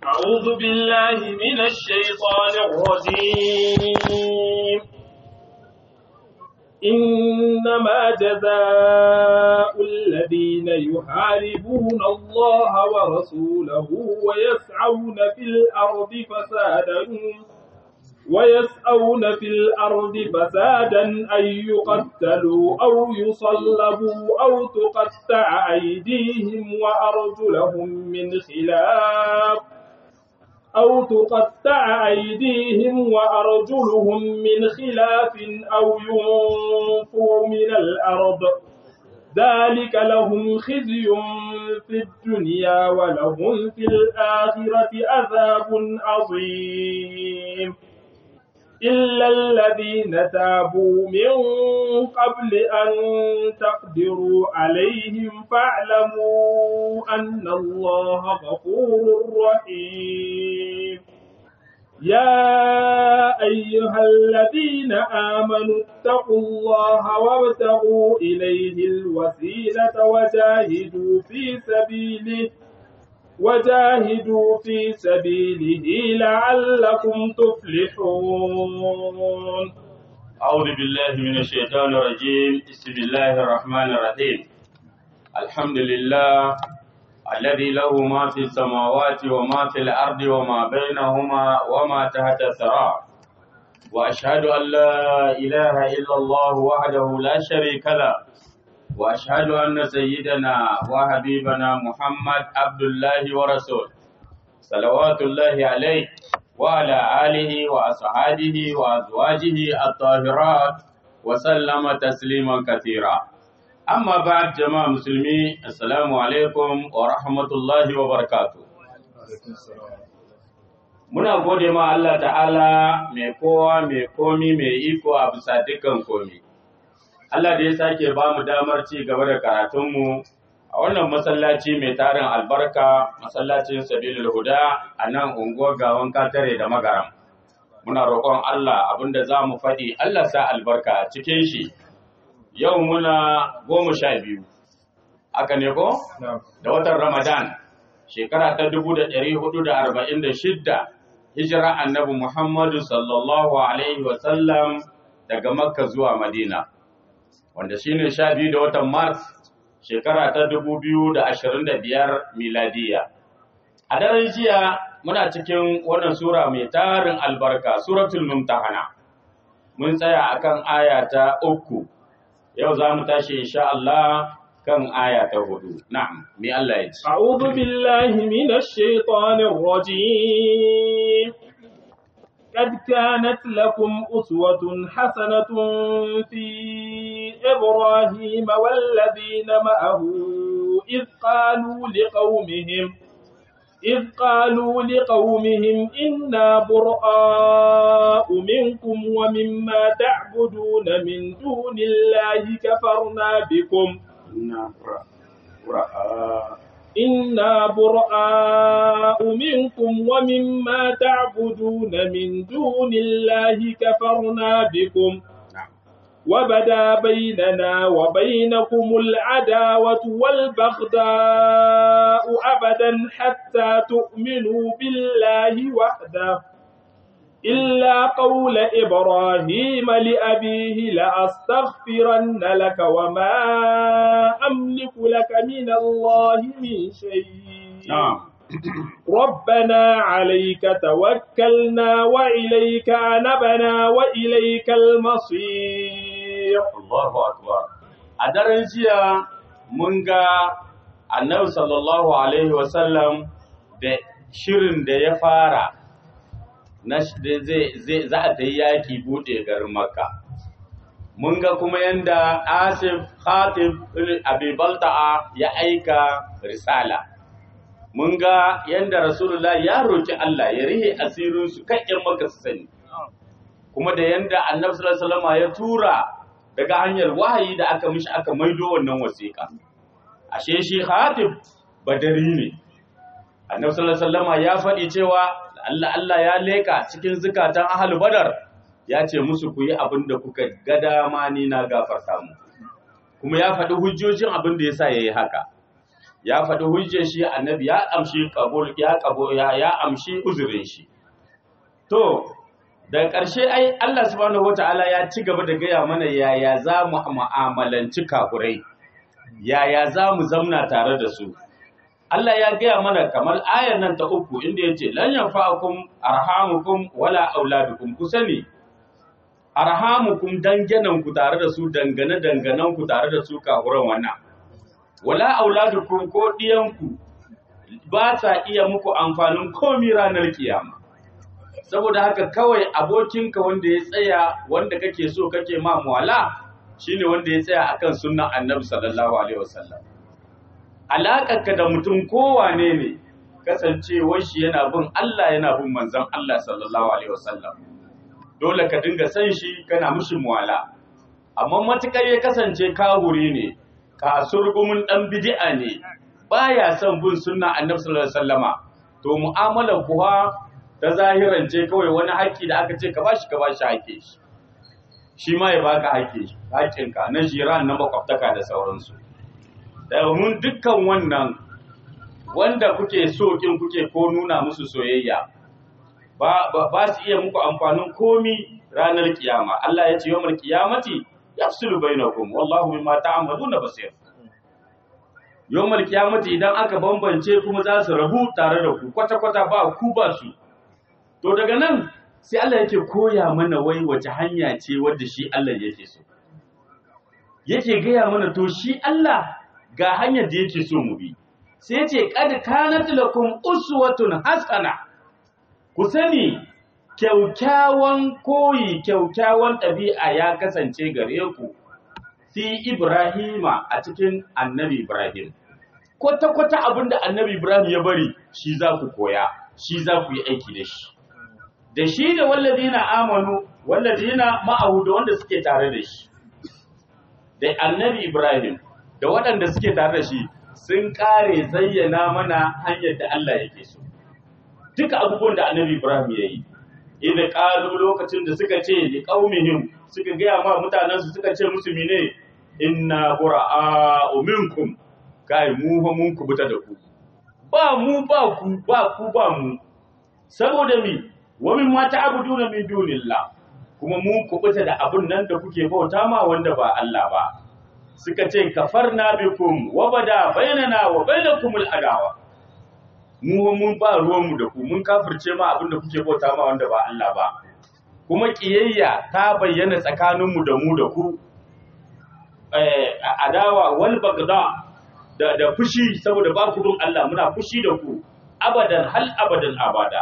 أعوذ بالله من الشيطان الرجيم إنما جزاء الذين يحاربون الله ورسوله ويسعون في الأرض فسادا ويسعون في الأرض فسادا أن يقتلوا أو يصلبوا أو تقطع أيديهم وأرجلهم من خلاف أو تقطع أيديهم وأرجلهم من خلاف أو ينفوا من الأرض ذلك لهم خزي في الدنيا ولهم في الآخرة عذاب عظيم إلا الذين تابوا من قبل أن تقدروا عليهم فاعلموا أن الله غفور رحيم يا أيها الذين آمنوا اتقوا الله وابتغوا إليه الوسيلة وجاهدوا في سبيله وجاهدوا في سبيله لعلكم تفلحون أعوذ بالله من الشيطان الرجيم بسم الله الرحمن الرحيم الحمد لله الذي له ما في السماوات وما في الأرض وما بينهما وما تحت الثرى وأشهد أن لا إله إلا الله وحده لا شريك له وأشهد أن سيدنا وحبيبنا محمد عبد الله ورسوله صلوات الله عليه وعلى آله وأصحابه وأزواجه الطاهرات وسلم تسليما كثيرا أما بعد جماعة مسلمين السلام عليكم ورحمة الله وبركاته Muna gode ma Allah ta'ala mai kowa mai komi mai iko a bisa dukkan komi. Allah da ya sake ba mu damar ci gaba da karatunmu a wannan masallaci mai tarin albarka masallacin sabilul huda a nan unguwar gawan katare da magaram. Muna roƙon Allah abinda za mu faɗi Allah sa albarka a cikin shi. Yau muna goma sha biyu. Aka ne ko? Da watan Ramadan, shekara ta dubu da ɗari hudu da arba'in da shidda, hijira annabi Muhammadu sallallahu Alaihi wasallam daga Makka zuwa Madina. wanda shine sha biyu da watan Mars shekara ta dubu biyu da ashirin da biyar miladiya. A daren jiya muna cikin wannan sura mai tarin albarka suratul mumtahana. Mun tsaya akan aya ta uku, yau za mu tashi insha Allah kan aya ta hudu. Na'am, me Allah ya ce. أعوذ بالله من الشيطان الرجيم قد كانت لكم أسوة حسنة في إبراهيم والذين معه إذ قالوا لقومهم إذ قالوا لقومهم إنا براء منكم ومما تعبدون من دون الله كفرنا بكم إنا براء منكم ومما تعبدون من دون الله كفرنا بكم وبدا بيننا وبينكم العداوة والبغضاء أبدا حتى تؤمنوا بالله وحده إلا قول إبراهيم لأبيه لأستغفرن لك وما أملك لك من الله من شيء نعم ربنا عليك توكلنا وإليك أنبنا وإليك المصير Allahu akbar. A daren jiya mun ga annabi sallallahu alaihi wasallam da shirin da ya fara na sh- da zai zai- za a ta yi yaki bude garin Makka. Mun ga kuma yanda Asif Khatib Abi Balta'a ya aika risala. Mun ga yanda Rasulullah ya roki Allah ya rihe asirin su kan ƴan Makka su sani. Kuma da yanda Annabi sallallahu alaihi wasallam ya tura daga hanyar wahayi da aka mishi aka maido wannan wasiƙa ashe shi Khatib badari ne Annabi sallallahu alaihi wasallam ya faɗi cewa Allah Allah ya leka cikin zukatan ahlul badar ya ce musu ku yi abin da kuka ga dama ni na gafarta mu kuma ya faɗi hujjojin abin da yasa yayi haka ya faɗi hujjar shi annabi ya amshi kabul ya kabo ya ya amshi uzurin shi to da ƙarshe ai Allah subhanahu wataala ya ci gaba da gaya mana yaya za mu mu'amalanci kafurai yaya za mu zamna tare da su Allah ya gaya mana kamar ayar nan ta uku inda ya ce lan yanfa'akum arhamukum wala auladukum ku sani arhamukum danganan ku tare da su dangane danganan ku tare da su kafuran wannan wala auladukum ko diyanku ba sa iya muku amfanin komi ranar kiyama saboda haka kawai abokinka wanda ya tsaya wanda kake so kake ma muwala shine wanda ya tsaya akan sunnan annabi sallallahu alaihi wasallam alaƙarka da mutum kowane ne kasancewar shi yana bin Allah yana bin manzon Allah sallallahu alaihi wasallam dole ka dinga san shi kana mishi muwala amma matukar ya kasance kahuri ne ka surgumin dan bid'a ne baya son bin sunna annabi sallallahu alaihi wasallama to mu'amalar kuwa ta zahirance kawai wani haƙƙi da aka ce ka bashi ka bashi haƙƙi shi shi ma ya baka haƙƙi haƙƙinka na jiran na makwabtaka da sauransu domin dukkan wannan wanda kuke so kin kuke ko nuna musu soyayya ba ba su iya muku amfanin komi ranar kiyama Allah ya ce yawmal qiyamati yafsulu bainakum wallahu bima ta'maluna basir yawmal qiyamati idan aka bambance kuma za su rabu tare da ku kwata kwata ba ku ba su to daga nan sai Allah yake koya mana wai wace hanya ce wadda shi Allah yake so yake gaya mana to shi Allah ga hanyar da yake so mu bi sai ce kad kanat lakum uswatun hasana ku sani kyaukyawan koyi kyaukyawan ɗabi'a ya kasance gare ku fi Ibrahima a cikin annabi Ibrahim kwata-kwata abin da annabi Ibrahim ya bari shi za ku koya shi za ku yi aiki da shi da shi da wallazina amanu wallazina ma'ahu da wanda suke tare da shi da annabi Ibrahim da waɗanda suke tare da shi sun ƙare zayyana mana hanyar da Allah yake so. Duka abubuwan da annabi Ibrahim ya yi, idan ƙalu lokacin da suka ce da ƙaumihim suka gaya ma mutanensu suka ce musu mine inna bura'a minkum kai mu fa mun kubuta da ku. Ba mu ba ku ba ku ba mu. Saboda mi wa min ma ta'buduna min dunillah kuma mun kubuta da abun nan da kuke bauta ma wanda ba Allah ba. suka ce kafarna bikum wa bada bainana wa bainakumul adawa mu mun ba ruwanmu da ku mun kafirce ma abin da kuke bauta ma wanda ba Allah ba kuma kiyayya ta bayyana tsakaninmu da mu da ku eh adawa wal bagda da da fushi saboda ba ku bin Allah muna fushi da ku abadan hal abadan abada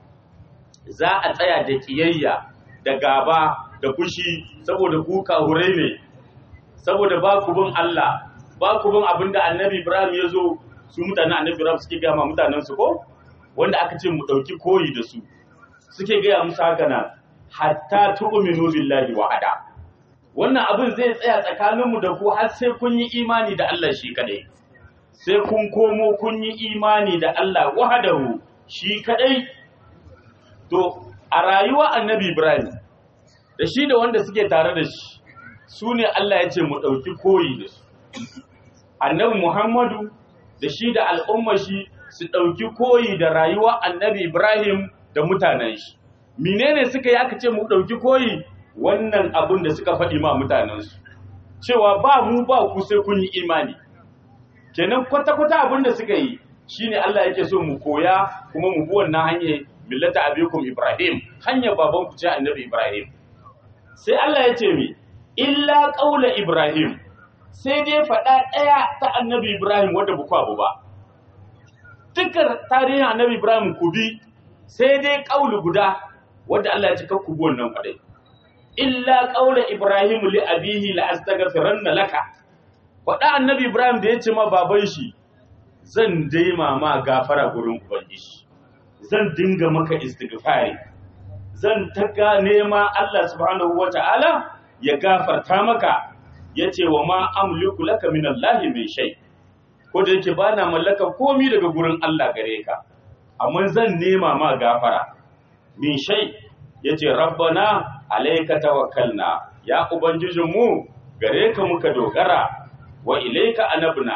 za a tsaya da kiyayya da gaba da fushi saboda ku kahurai ne saboda ba ku bin Allah ba ku bin abin da annabi Ibrahim ya zo su mutanen annabi Ibrahim suke gaya ma mutanen su ko wanda aka ce mu ɗauki koyi da su suke gaya musu haka na hatta tu'minu billahi wahada wannan abin zai tsaya tsakaninmu da ku har sai kun yi imani da Allah shi kadai sai kun komo kun yi imani da Allah wahadahu shi kadai to a rayuwa annabi Ibrahim da shi da wanda suke tare da shi su ne Allah ya ce mu ɗauki koyi da su. Annabi Muhammadu da shi da al'umma shi su ɗauki koyi da rayuwa annabi Ibrahim da mutanen shi. Menene suka yi aka ce mu ɗauki koyi wannan abin da suka faɗi ma mutanensu. Cewa ba mu ba ku sai kun yi imani. Kenan kwata-kwata abin da suka yi shi ne Allah yake so mu koya kuma mu bi wannan hanyar millata abikum Ibrahim, hanyar babanku ce annabi Ibrahim. Sai Allah ya ce mi, illa ƙaula Ibrahim, sai dai faɗa ɗaya ta annabi Ibrahim wadda ba abu ba. Dukkan tarihin annabi Ibrahim ku bi, sai dai ƙaulu guda wadda Allah ya cika ku bi wannan faɗai. Illa ƙaula Ibrahim li abihi la astaghfiranna laka. Faɗa annabi Ibrahim da ya ce ma baban shi, zan daima ma gafara gurin Ubangiji. Zan dinga maka istighfari. Zan ta nema Allah subhanahu wa ta'ala ya gafarta maka ya ce wa ma amliku laka min Allah min shay ko da yake ba na mallaka komi daga gurin Allah gare ka amma zan nema ma gafara min shay yace rabbana alayka tawakkalna ya ubangijin mu gare ka muka dogara wa ilayka anabna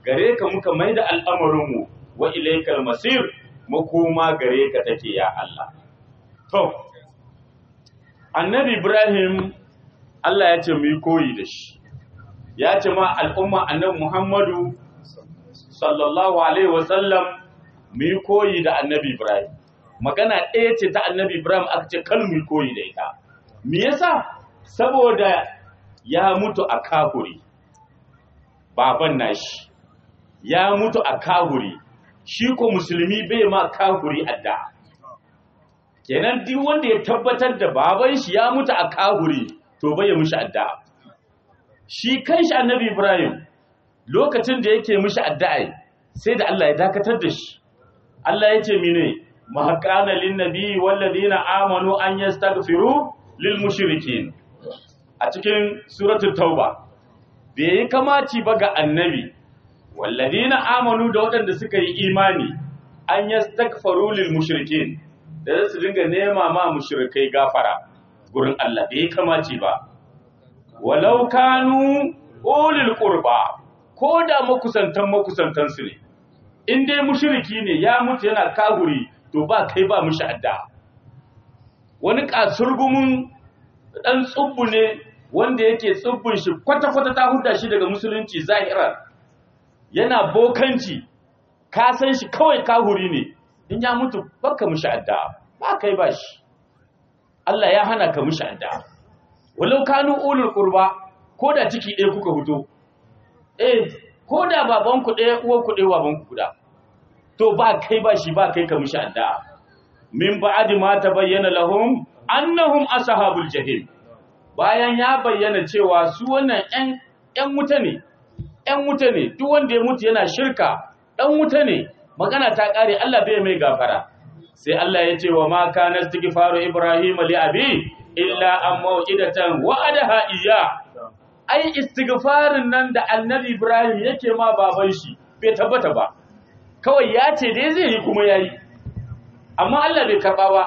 gare ka muka mai da al'amarinmu wa ilaikal masir makoma gare ka take ya Allah to annabi Ibrahim Allah ya ce mu yi koyi da shi ya ce ma al'umma annabi Muhammadu sallallahu alaihi wasallam mu yi koyi da annabi Ibrahim magana ɗaya ce ta annabi Ibrahim aka ce kan mu yi koyi da ita me yasa saboda ya mutu a kahuri baban nashi ya mutu a kahuri shi ko musulmi bai ma kahuri adda kenan duk wanda ya tabbatar da baban shi ya mutu a kahuri to bai ya mushi adda shi kanshi annabi Ibrahim lokacin da yake mushi addu'a sai da Allah ya dakatar da shi Allah ya ce mine ma kana lin nabi wal ladina amanu an yastaghfiru lil mushrikin a cikin suratul tauba bai yi kamaci ba ga annabi wal ladina amanu da waɗanda suka yi imani an yastaghfiru lil mushrikin da su dinga nema ma mushrikai gafara gurin Allah bai yi kamaci ba walau kanu ulil qurba ko da makusantan makusantan su ne in dai mushriki ne ya mutu yana kahuri to ba kai ba mushi adda wani kasurgumin dan tsubbu ne wanda yake tsubbun shi kwata kwata ta huda shi daga musulunci zahiran yana bokanci ka san shi kawai kahuri ne in ya mutu baka mushi adda ba kai ba shi Allah ya hana ka mushi adda walau kanu ulul qurba ko da ciki ɗaya kuka fito eh ko da babanku ɗaya uwanku ɗaya babanku guda to ba kai ba shi ba kai ka mishi addu'a min ba'di ma tabayyana lahum annahum ashabul jahim bayan ya bayyana cewa su wannan ƴan ƴan wuta ne ƴan wuta ne duk wanda ya mutu yana shirka ɗan wuta ne magana ta ƙare Allah bai mai gafara sai Allah ya ce wa ma kana istighfaru ibrahim li abi illa an mau'idatan wa'adaha iyya ai istighfarin nan da annabi Ibrahim yake ma baban shi bai tabbata ba kawai ya ce dai zai yi kuma yayi amma Allah bai karba ba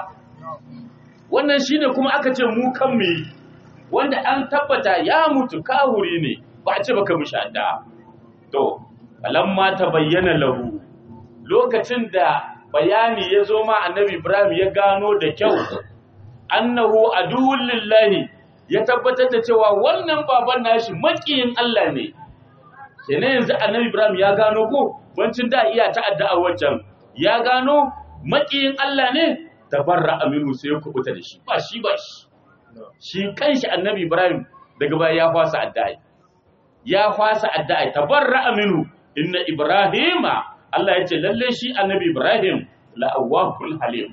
wannan shine kuma aka ce mu kan mu yi wanda an tabbata ya mutu kahuri ne ba a ce baka mishi adda to alamma ta bayyana lahu lokacin da bayani ya zo ma annabi Ibrahim ya gano da kyau annahu aduwwul lillahi ya tabbatar da cewa wannan baban nashi makiyin Allah ne kenan yanzu annabi Ibrahim ya gano ko bancin da iya ta'adda a wancan ya gano makiyin Allah ne tabarra aminu sai ya kubuta da shi ba shi ba shi shi kanshi annabi Ibrahim daga baya ya fasa addu'a ya fasa addu'a tabarra aminu inna ibrahima Allah ya ce lalle shi annabi Ibrahim la'awwahul halim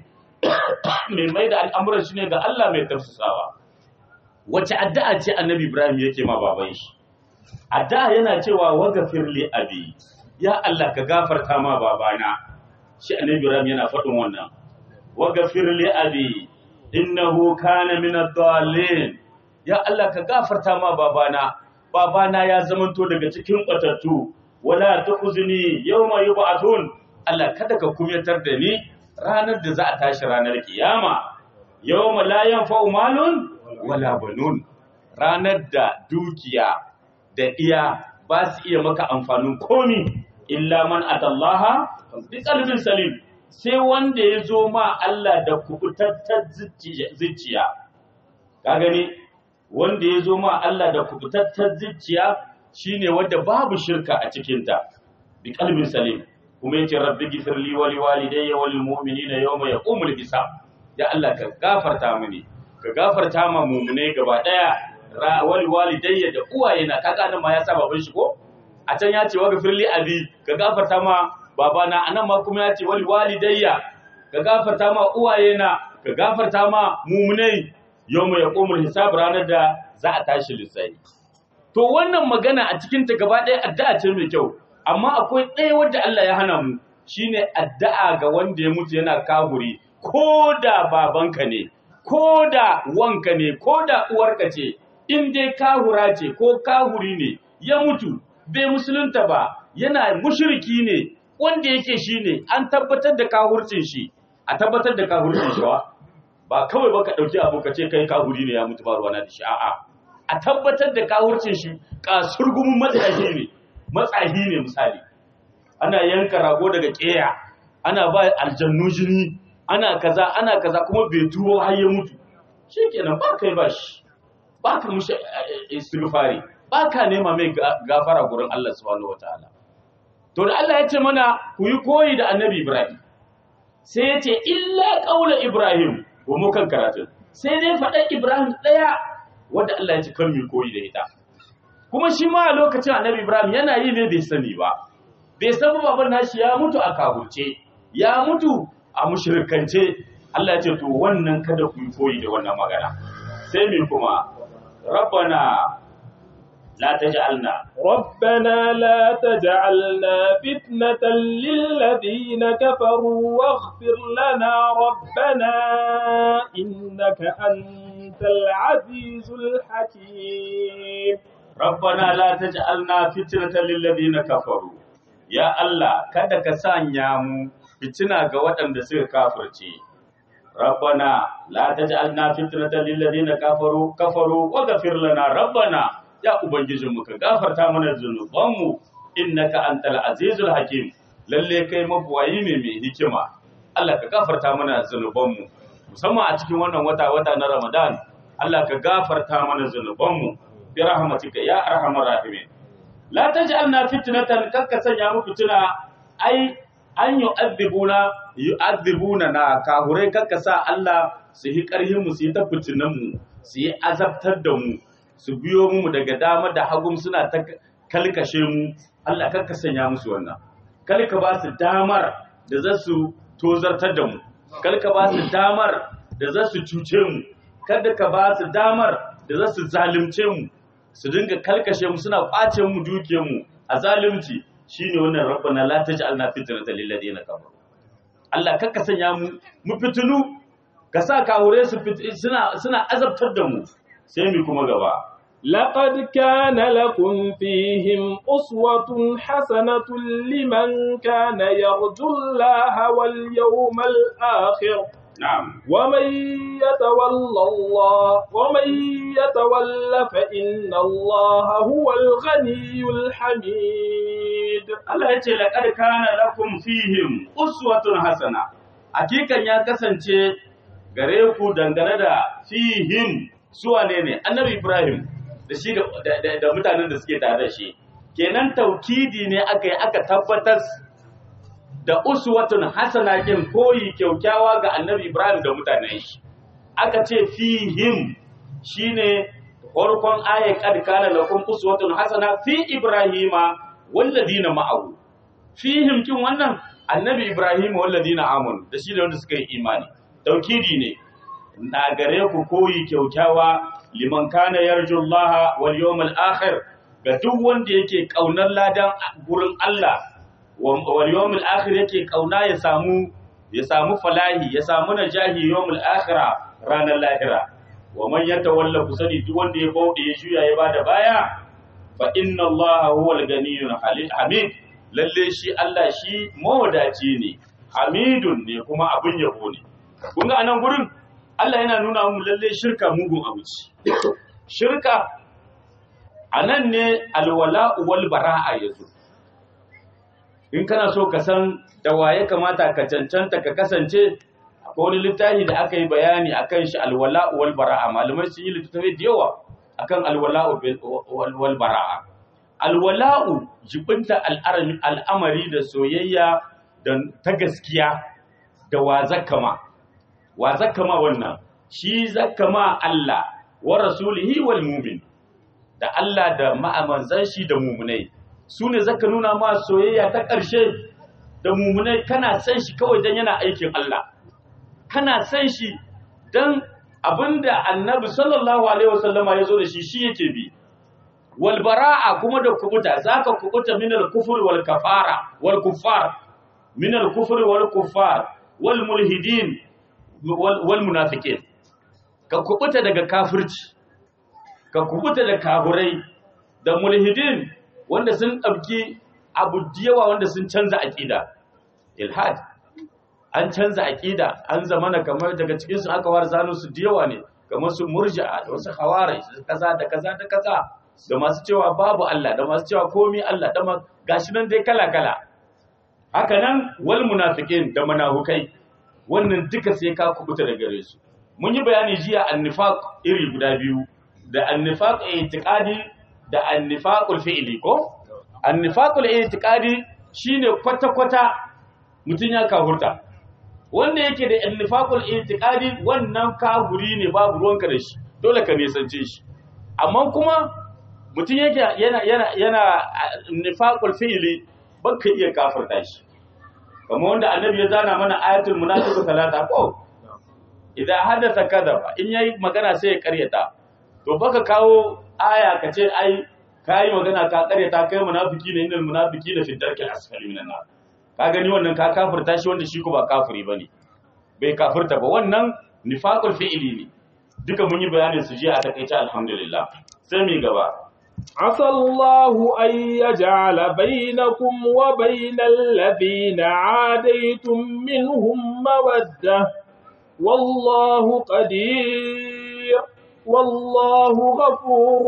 mai mai da al'amuran shi ne ga Allah mai tafsasawa wace addu'a ce annabi Ibrahim yake ma baban shi addu'a yana cewa waghfir li abi ya Allah ka gafarta ma babana shi annabi Ibrahim yana faɗin wannan waghfir li abi innahu kana min ad-dallin ya Allah ka gafarta ma babana babana ya zamanto daga cikin batattu wala tukhzini yawma yub'athun Allah kada ka kumyatar da ni ranar da za a tashi ranar kiyama yawma la yanfa'u malun wala banun ranar da dukiya da iya ba su iya maka amfanin komi illa man atallaha bi qalbin salim sai wanda ya zo ma Allah da kubutattar zuciya ka gani wanda ya zo ma Allah da kubutattar zuciya shine wanda babu shirka a cikinta bi qalbin salim kuma yace rabbi ghfirli wa liwalidayya wal mu'minina yawma yaqumul hisab ya Allah ka gafarta mini ka gafarta ma mu'mine gaba daya wal walidayya da uwayena kaga nan ma ya sa baban shi ko a can ya ce wa ghfirli abi ka gafarta ma babana anan ma kuma ya ce wal walidayya ka gafarta ma uwayena ka gafarta ma mu'minai yawma yaqumul hisab ranar da za a tashi lissafi to wannan magana a cikin ta gaba daya addu'a ce mai kyau amma akwai ɗaya wadda Allah ya hana mu shine addu'a ga wanda ya mutu yana kahuri ko da babanka ne ko da wanka ne ko da uwarka ce in dai kahura ce ko kahuri ne ya mutu bai musulunta ba yana mushriki ne wanda yake shi ne an tabbatar da kahurcin shi a tabbatar da kahurcin shi ba ba kawai ba ka ɗauki abu ka ce kai kahuri ne ya mutu ba ruwana da shi a'a a tabbatar da kahurcin shi kasurgumin matsahi ne matsahi ne misali ana yanka rago daga ƙeya ana ba aljannu jini ana kaza ana kaza kuma bai tuwo har ya mutu shikenan ba kai ba shi ba ka mushi istighfari ba ka nema mai gafara gurin Allah subhanahu wataala to da Allah ya ce mana ku yi koyi da annabi Ibrahim sai ya ce illa qaula Ibrahim ko mu kan karatu sai dai faɗa Ibrahim ɗaya wanda Allah ya ce kan mu koyi da ita kuma shi ma a lokacin annabi Ibrahim yana yi ne bai sani ba bai san baban nashi ya mutu a kaburce ya mutu a mushrikance Allah ya ce to wannan kada ku yi koyi da wannan magana sai me kuma rabbana la taj'alna ربنا لا تجعلنا فتنة للذين كفروا واغفر لنا ربنا إنك أنت العزيز الحكيم ربنا لا تجعلنا فتنة للذين كفروا يا الله kada ka sanya mu fitina ga waɗanda suka kafirce rabbana la taj'alna fitnatan lil ladina kafaru kafaru waghfir lana rabbana ya ubangijinmu ka gafarta mana zunubanmu innaka antal azizul hakim lalle kai mabuwayi ne mai hikima Allah ka gafarta mana zunubanmu musamman a cikin wannan wata wata na Ramadan Allah ka gafarta mana zunubanmu bi rahmatika ya arhamar rahimin la taj'alna fitnatan kakka sanya mu fitina ai an yu'adhibuna yu'adhibuna na kahurai kakka sa Allah su yi karhin mu su yi ta fitinan mu su yi azabtar da mu su biyo mu daga dama da hagun suna ta kalkashe mu Allah kakka sanya musu wannan kalka ba su damar da za su tozartar da mu kalka ba su damar da za su cuce mu kada ka ba su damar da za su zalunce mu su dinga kalkashe mu suna kwace mu dukiyar mu a zalunci shine wannan rabbana la taj'alna fitnatan lil ladina kafaru Allah kakka sanya mu mu fitinu ka sa kahure su suna suna azabtar da mu sai mu kuma gaba لقد كان لكم فيهم أسوة حسنة لمن كان يرجو الله واليوم الآخر نعم ومن يتولى الله ومن يتولى فإن الله هو الغني الحميد Allah ya ce laqad kana lakum fihim uswatun hasana hakikan ya kasance gare ku dangane da fihim suwa ne ne annabi Ibrahim da shi da mutanen da suke tare da shi kenan taukidi ne aka yi aka tabbatar da uswatun hasana kin koyi kyaukyawa ga annabi Ibrahim da mutanen shi aka ce fihim shine farkon ayat kad kana lakum uswatun hasana fi ibrahima walladina ma'ahu fihim kin wannan annabi Ibrahim walladina amanu da shi da wanda suka yi imani taukidi ne na gare ku koyi kyaukyawa liman kana yarju Allah wal yawmal akhir ga duk wanda yake kaunar ladan gurin Allah wal yawmal akhir yake kauna ya samu ya samu falahi ya samu najahi yawmal akhira ranar lahira wa man yatawalla kusani duk wanda ya bauɗe ya juya ya bada baya fa inna Allah huwal ganiyyul hamid lalle shi Allah shi mawadaci ne hamidun ne kuma abin yabo ne kun ga anan gurin Allah yana nuna mu lalle shirka mugun abu ce. Shirka a nan ne alwala wal bara'a ya zo. In kana so ka san da waye kamata ka cancanta ka kasance, akwai wani littafi da aka yi bayani akan shi alwala wal bara'a. Malamai sun yi littattafai da yawa akan alwala wal bara'a. Alwala'u jibinta al'amari da soyayya da ta gaskiya da wa zakama. wa zakama wannan shi zakama Allah wa rasulihi wal mu'min da Allah da ma'amanzan shi da mu'minai su ne zaka nuna ma soyayya ta ƙarshe da mu'minai kana san shi kawai dan yana aikin Allah kana san shi dan abinda annabi sallallahu alaihi wasallama ya zo da shi shi yake bi wal bara'a kuma da kubuta zaka kubuta min al kufr wal kafara wal kuffar min al kufr wal kuffar wal mulhidin wal munafiqin ka kubuta daga kafirci ka kubuta da kaburai da mulhidin wanda sun ɗauki abu yawa wanda sun canza aqida ilhad an canza aqida an zamana kamar daga cikin su aka war zanu su yawa ne kamar su murji'a da wasu hawarai kaza da kaza da kaza da masu cewa babu Allah da masu cewa komai Allah da gashi nan dai kala kala haka nan wal munafiqin da munafukai wannan duka sai ka kubuta da gare su mun yi bayani jiya annifaq iri guda biyu da annifaq i'tiqadi da annifaqul fi'li ko annifaqul i'tiqadi shine kwata kwata mutun ya kafurta wanda yake da annifaqul i'tiqadi wannan kafuri ne babu ruwanka da shi dole ka nisance shi amma kuma mutun yake yana yana yana nifaqul fi'li baka iya kafirta shi kamar wanda annabi ya zana mana ayatul munafiqu talata ko idan haddasa kadaba in yayi magana sai ya karyata to baka kawo aya ka ce ai kai magana ka karyata kai munafiki ne innal munafiqina fi darkil asfali minan nar ka gani wannan ka kafirta shi wanda shi ko ba kafiri bane bai kafirta ba wannan nifaqul fi'li ne duka mun yi bayanin su jiya a takeice alhamdulillah sai mu gaba عسى الله أن يجعل بينكم وبين الذين عاديتم منهم مودة والله قدير والله غفور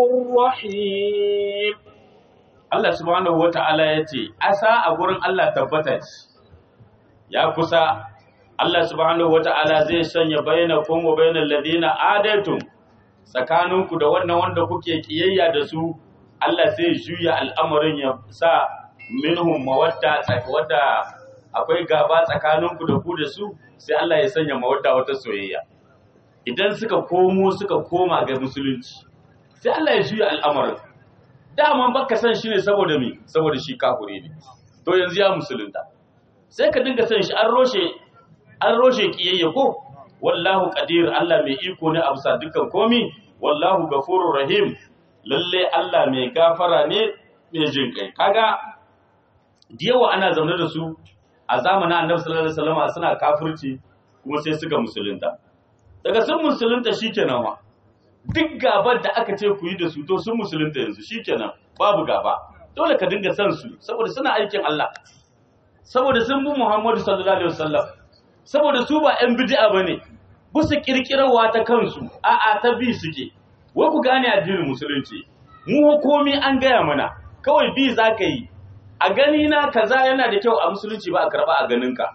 رحيم Allah subhanahu wa ta'ala ya ce, Asa a gurin Allah tabbata ce, ya kusa, Allah subhanahu wa ta'ala zai sanya bayyana kuma bayyana ladina adaitum tsakaninku da wannan wanda kuke kiyayya da su, Allah sai juya al'amarin ya sa minhum mawadda wadda akwai gaba tsakaninku da ku da su, sai Allah ya sanya mawadda wata soyayya. Idan suka komo suka koma ga musulunci, sai Allah ya juya al'amarin. dama baka san shi ne saboda mi saboda shi kafure ne to yanzu ya musulunta sai ka dinga san shi an roshe an roshe kiyayya ko wallahu qadir Allah mai iko ne a bisa dukkan komi wallahu gafurur rahim lalle Allah mai gafara ne mai jin kai kaga yawa ana zaune da su a zamanin Annabi sallallahu alaihi wasallam suna kafirci kuma sai suka musulunta daga sun musulunta shikenan ma duk gabar da aka ce ku yi da su to sun musulunta yanzu shikenan babu gaba dole ka dinga san su saboda suna aikin Allah saboda sun bi Muhammadu sallallahu alaihi wasallam saboda su ba ƴan bid'a bane ba su kirkirawa ta kansu a'a ta bi suke wai ku gane addinin musulunci mu komi an gaya mana kawai bi za ka yi a gani na kaza yana da kyau a musulunci ba a karba a ganinka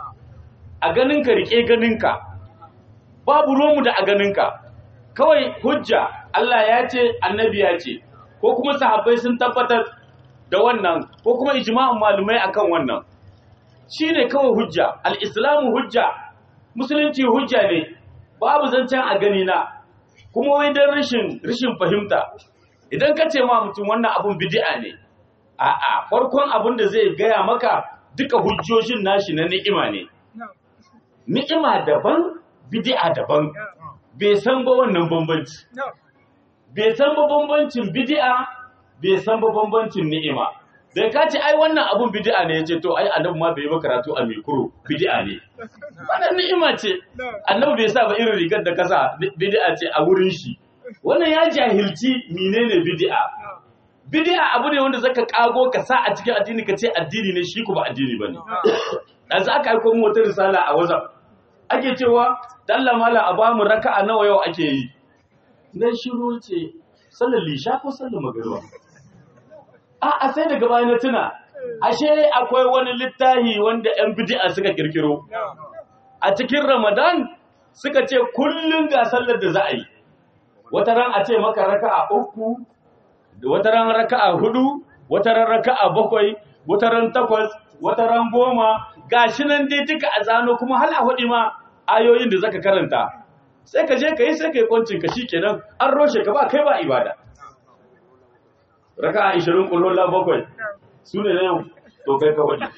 a ganinka rike ganinka babu romu da a ganinka kawai hujja Allah ya ce annabi ya ce ko kuma sahabbai sun tabbatar da wannan ko kuma ijma'un malumai akan wannan shine kawai hujja al-islamu hujja musulunci hujja ne babu zancen a gani na kuma wai dan rashin rashin fahimta idan ka ce ma mutum wannan abun bid'a ne a'a farkon abun da zai gaya maka duka hujjojin nashi na ni'ima ne ni'ima daban bid'a daban bai san ba wannan bambanci bai san ba bambancin bid'a bai san ba bambancin ni'ima da ka ce ai wannan abun bid'a ne yace to ai annabi ma bai yi karatu a mikro bid'a ne wannan ni'ima ce annabi bai sa ba irin rigar da kasa bid'a ce a wurin shi wannan ya jahilci menene bid'a bid'a abu ne wanda zaka kago ka sa a cikin addini ka ce addini ne shi ku ba addini bane dan za ka aiko mu wata risala a WhatsApp ake cewa dalla mala a bamu raka'a nawa yau ake yi dan shiru ce sallar lisha ko sallar magariba a a sai daga baya na tuna ashe akwai wani littafi wanda yan bid'a suka kirkiro a cikin Ramadan suka ce kullun ga sallar da za a yi wata ran a ce maka raka'a uku wata ran raka'a hudu wata ran raka'a bakwai wata ran takwas wata ran goma gashi nan dai duka a zano kuma hal a hudu ma ayoyin da zaka karanta sai ka je ka yi sai ka yi kwancin ka kenan an roshe ka ba kai ba ibada raka'a 20 kullun la bakwai su ne na yau to kai ka wadi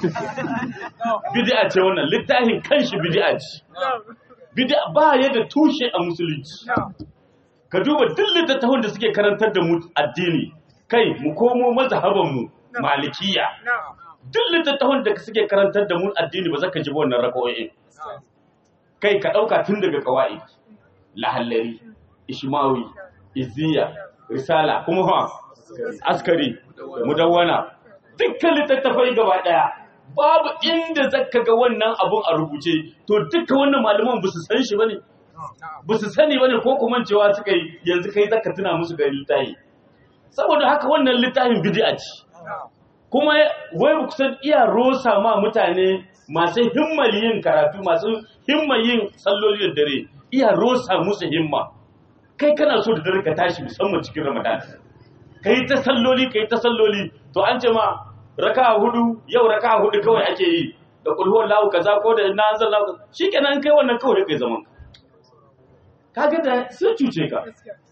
bid'a ce wannan littafin kanshi bid'a ce bid'a ba ya da tushe a musulunci ka duba duk littattafan da suke karantar da mu addini kai mu komo mazhaban mu malikiya duk littattafan da suke karantar da mu addini ba za ka ji wannan raka'o'in kai ka ɗauka tun daga kawai lahallari ishmawi iziya risala kuma ha askari mudawwana dukkan littattafai gaba ɗaya babu inda zaka ga wannan abun a rubuce to dukkan wannan malaman ba su san shi bane ba su sani bane ko kuma cewa suka yi yanzu kai zaka tuna musu ga littafi saboda haka wannan littafin bid'a ce kuma wai ba kusan iya rosa ma mutane masu himmal yin karatu masu himmal yin salloli da dare iya rosa musu himma kai kana so da dare ka tashi musamman cikin ramadan kai ta salloli kai ta salloli to an ce ma raka hudu yau raka hudu kawai ake yi da kulhuwar lahu kaza ko da na anzal lahu shikenan kai wannan kawai kai zaman kaga da sun cuce ka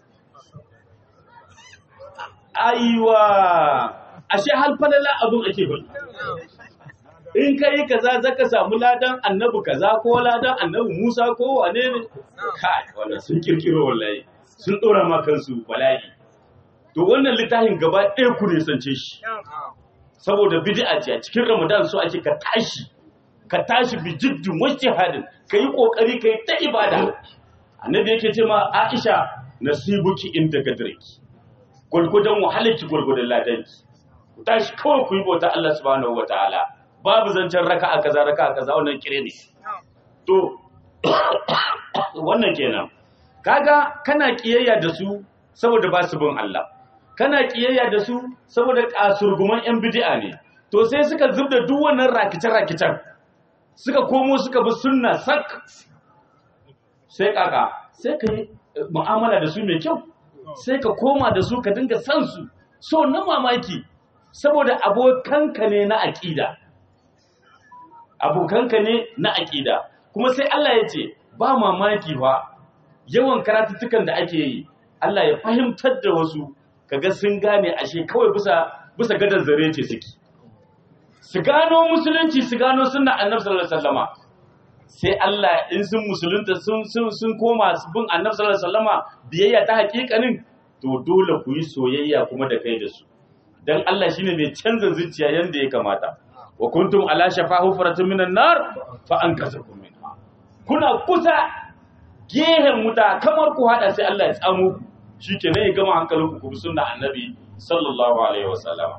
aiwa ashe hal falala abun ake bari in ka yi kaza zaka samu ladan annabi kaza ko ladan annabi Musa ko wane ne kai wannan sun kirkiro wallahi sun dora ma kansu bala'i to wannan littafin gaba ɗaya ku ne sance shi saboda bid'a ce a cikin Ramadan so ake ka tashi ka tashi bi jiddin wajtihadin kai kokari kai ta ibada annabi yake ce ma Aisha nasibuki inda gadriki gurgudan wahalarki gurgudan ladanki ku tashi kawai ku yi bauta Allah subhanahu wataala babu zancen raka'a kaza raka'a kaza wannan kire ne to wannan kenan kaga kana kiyayya da su saboda ba su bin Allah kana kiyayya da su saboda kasurguman yan bid'a ne to sai suka zubda duk wannan rakice-rakicen suka komo suka bi sunna sak sai kaka sai ka yi mu'amala da su mai kyau sai ka koma da su ka dinga san su so na mamaki saboda abokanka ne na aƙida abokanka ne na aƙida kuma sai Allah ya ce ba mamaki ba yawan karatuttukan da ake yi Allah ya fahimtar da wasu kaga sun gane ashe kawai bisa bisa gadar zare ce suke su gano musulunci su gano sunna annabi sallallahu alaihi wasallama sai Allah in sun musulunta sun sun sun koma su bin annabi sallallahu alaihi wasallama biyayya ta hakikanin to dole ku yi soyayya kuma da kai da su dan Allah shine mai canza zuciya yanda ya kamata wa kuntum ala shafa hufratin minan nar fa ankasakum minha kuna kusa gehen wuta kamar ku hada sai Allah ya tsamo ku shikenan ya gama hankalinku ku bi sunna annabi sallallahu alaihi wasallam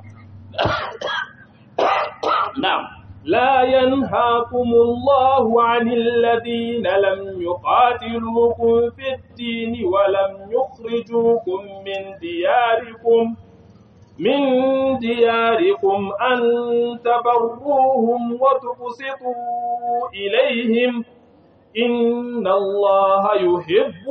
na'am لا ينهاكم الله عن الذين لم يقاتلوكم في الدين ولم يخرجوكم من دياركم من دياركم أن تبروهم وتقسطوا إليهم إن الله يحب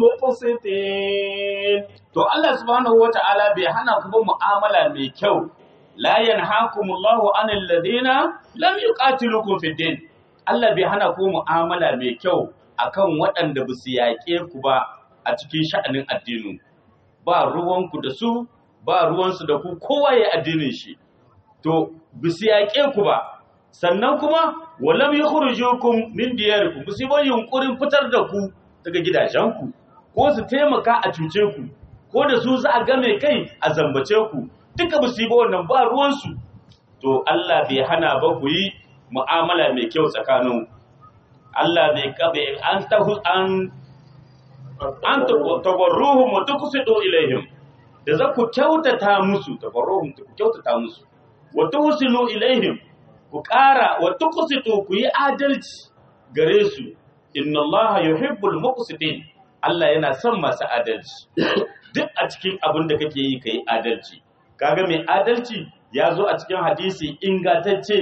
المقسطين to Allah subhanahu wata'ala bai hana ku ba mu'amala mai kyau la yanhaakumullahu anil ladina lam yuqatilukum fid din Allah bai hana ku mu'amala mai kyau akan waɗanda ba su yaƙe ku ba a cikin sha'anin addinin ba ruwanku da su ba ruwansu da ku kowa ya addinin shi to ba su yaƙe ku ba sannan kuma walam yukhrijukum min diyarikum ba su yi yunkurin fitar da ku daga gidajenku ko su taimaka a cuce ku ko da su za a game kai a zambace ku duka ba su yi ba wannan ba ruwansu to Allah bai hana ba ku yi mu'amala mai kyau tsakanin Allah bai kabe an tahu an an tabarruhum wa tuqsidu ilaihim da za ku kyautata musu tabarruhum ku kyautata musu wa tuhsinu ilaihim ku ƙara wa tuqsidu ku yi adalci gare su inna Allah yuhibbul muqsitin Allah yana son masu adalci duk a cikin abin da kake yi kai adalci kaga mai adalci ya zo a cikin hadisi ingantacce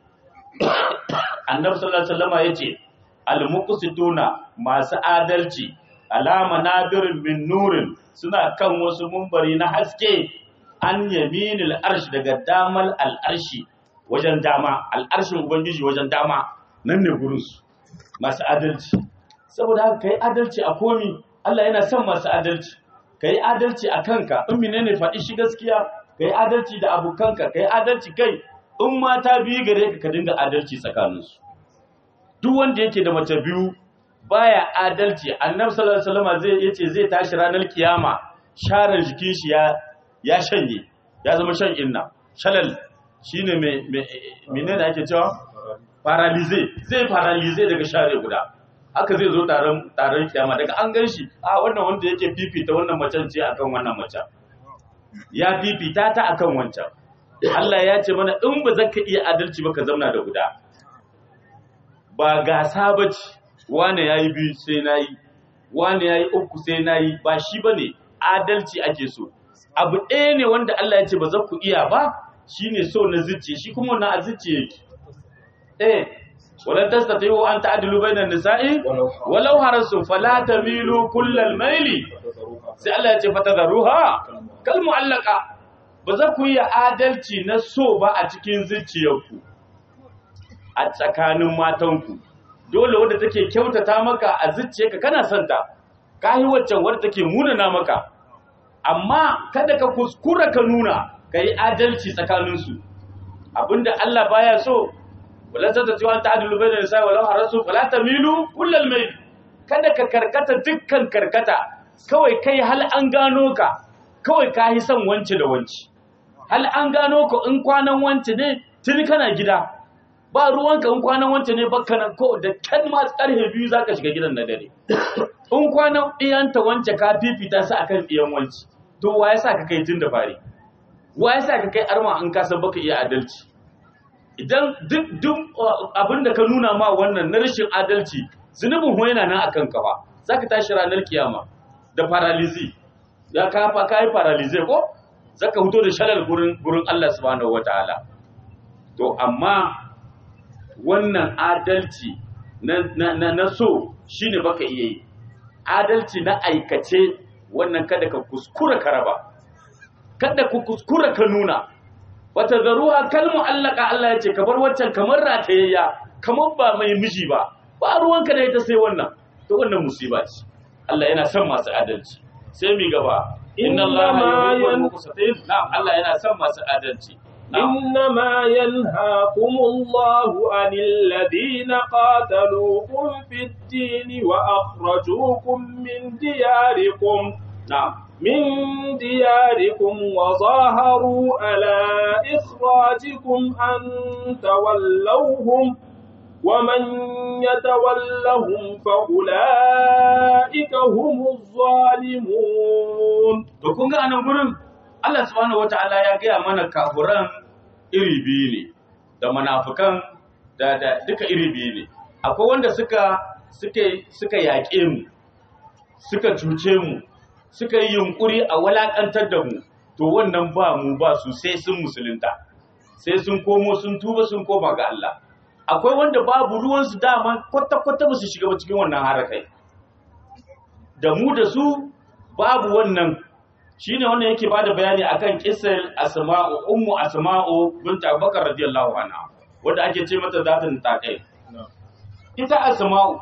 annabi sallallahu alaihi wasallam yace al-muqsituna masu adalci alama nabirin min nurin suna kan wasu mumbari na haske an yaminil arsh daga damal al'arshi wajen dama al'arshin ubangiji wajen dama nan ne gurinsu masu adalci saboda haka kai adalci a komi Allah yana son masu adalci kai adalci a kanka in menene faɗi shi gaskiya kai adalci da abokanka kai adalci kai in mata biyu gare ka ka dinga adalci tsakaninsu duk wanda yake da mace biyu baya adalci annabi sallallahu alaihi wasallam zai yace zai tashi ranar kiyama sharar jikin shi ya ya shanye ya zama shan inna shalal shine me menene ake cewa paralyze zai paralyze daga share guda haka zai zo taron taron kiyama daga an gan shi a wannan wanda yake fifita wannan macen ce akan wannan macen ya fifita ta akan wancan Allah ya ce mana in ba zaka iya adalci ba ka zauna da guda ba gasa bace wane yayi biyu sai nayi wane yayi uku sai nayi ba shi bane adalci ake so abu ɗaya ne wanda Allah ya ce ba za ku iya ba shine so na zuciya shi kuma wannan a zuciya yake eh walan tastati'u an ta'dilu bainan nisa'i walau harasu fala tamilu kullal maili sai Allah ya ce fatadharuha kal mu'allaqa ba za ku yi adalci na so ba a cikin zuciyarku a tsakanin matanku dole wadda take kyautata maka a zuciyarka kana son ta ka yi waccan wadda take munana maka amma kada ka kuskura ka nuna ka yi adalci tsakaninsu abinda Allah baya so wala ta tatiwa ta adilu bai da nisa wala harasu fala tamilu kullal mai kada ka karkata dukkan karkata kawai kai hal an gano ka kawai ka yi son wance da wance hal an gano ka in kwanan wance ne tuni kana gida ba ruwanka in kwanan wance ne bakka nan ko da kan ma karhe biyu zaka shiga gidan na dare in kwanan iyanta wance ka fifita su akan iyan wance to wa yasa ka kai tun da fari wa yasa ka kai arma in ka san baka iya adalci idan duk duk abinda ka nuna ma wannan na rashin adalci zunubin ho yana nan akan ka fa zaka tashi ranar kiyama da paralysis da ka fa kai paralysis ko zaka fito da shalal gurin gurin Allah subhanahu wataala to amma wannan adalci na, na, na, na so shine baka iya yi adalci na aikace wannan kada ka kuskura ka raba kada ku kuskura ka nuna wata zaruwa kalmu allaka Allah ya ce kamar waccan kamar ratayayya kamar ba mai miji ba ba ruwanka da ita sai wannan to wannan musiba ce Allah yana son masu adalci sai mi gaba inna Allah yuhibbul muqsitin na'am Allah yana son masu adalci إنما ينهاكم الله عن الذين قاتلوكم في الدين وأخرجوكم من دياركم na'am من دياركم وظاهروا على إخراجكم أن تولوهم ومن يتولهم فأولئك هم الظالمون to kun ga anan gurin Allah subhanahu wata'ala ya gaya mana kafuran iri biyu ne da munafukan da da duka iri biyu ne akwai wanda suka suka suka yaƙe mu suka cuce mu suka yi yunkuri a walakantar da mu to wannan ba mu ba su sai sun musulunta sai sun komo sun tuba sun koma ga Allah akwai wanda babu ruwansu dama kwata-kwata ba su shiga ba cikin wannan harakai da mu da su babu wannan shine wannan yake bada bayani akan kisar asma'u ummu asma'u bint abubakar radiyallahu anha wanda ake ce mata zatin takai ita asma'u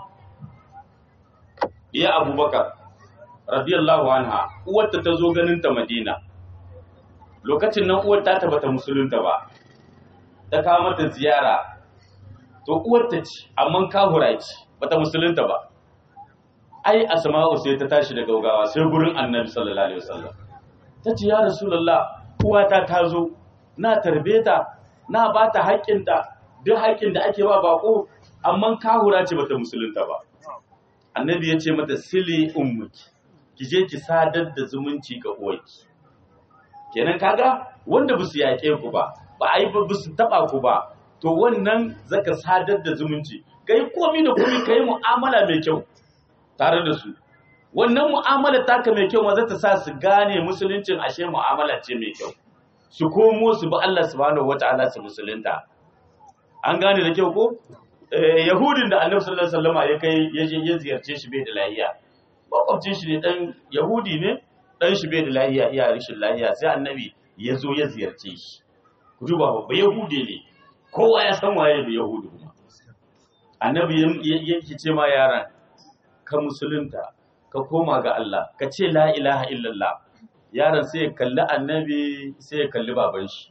ya abubakar radiyallahu anha uwarta ta zo ganin ta madina lokacin nan uwar ta bata musulunta ba ta kawo mata ziyara to uwarta ce amma kahura ce bata musulunta ba ai asma'u sai ta tashi da gaugawa sai gurin annabi sallallahu alaihi wasallam ta ce ya rasulullah uwata ta zo na tarbe ta na ba ta haƙƙinta duk haƙƙin da ake ba bako amma kahura ce bata musulunta ba annabi ya ce mata sili ummuki ki je ki sadar da zumunci ga uwarki kenan kaga wanda ba su yaƙe ku ba ba ai ba su taba ku ba to wannan zaka sadar da zumunci kai komi da komi kai mu'amala mai kyau tare da su wannan mu'amala taka mai kyau ma za ta sa su gane musuluncin ashe mu'amala ce mai kyau su komo su bi Allah subhanahu wata'ala su musulunta an gane da kyau ko yahudin da annabi sallallahu alaihi wasallam ya kai ya je ya ziyarce shi bai da lafiya makwabcin shi ne dan yahudi ne dan shi bai da lafiya iya rashin lafiya sai annabi ya zo ya ziyarce shi ku duba babba yahudi ne kowa ya san waye da yahudi kuma annabi yake ce ma yaran ka musulunta ka koma ga Allah ka ce la ilaha illallah yaron sai ya kalli annabi sai ya kalli baban shi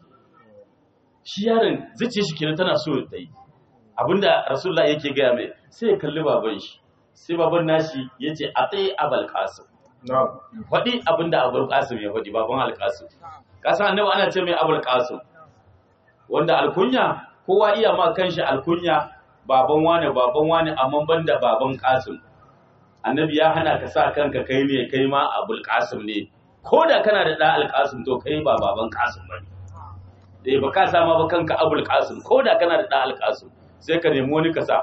shi yaron zuciya shi kenan tana so ta yi abinda rasulullah yake gaya mai sai ya kalli baban shi sai baban nashi ya ce a tsaye abal kasim faɗi abinda abul kasim ya faɗi baban alkasim kasan annabi ana ce mai abul kasim wanda alkunya kowa iya ma kanshi alkunya baban wane baban wane amma banda baban kasim annabi ya hana ka sa kanka kai ne kai ma abul kasim ne ko da kana da ɗa alkasim to kai ba baban kasim ba ne eh ba ka sama ba kanka abul kasim ko da kana da ɗa alkasim sai ka nemi wani ka sa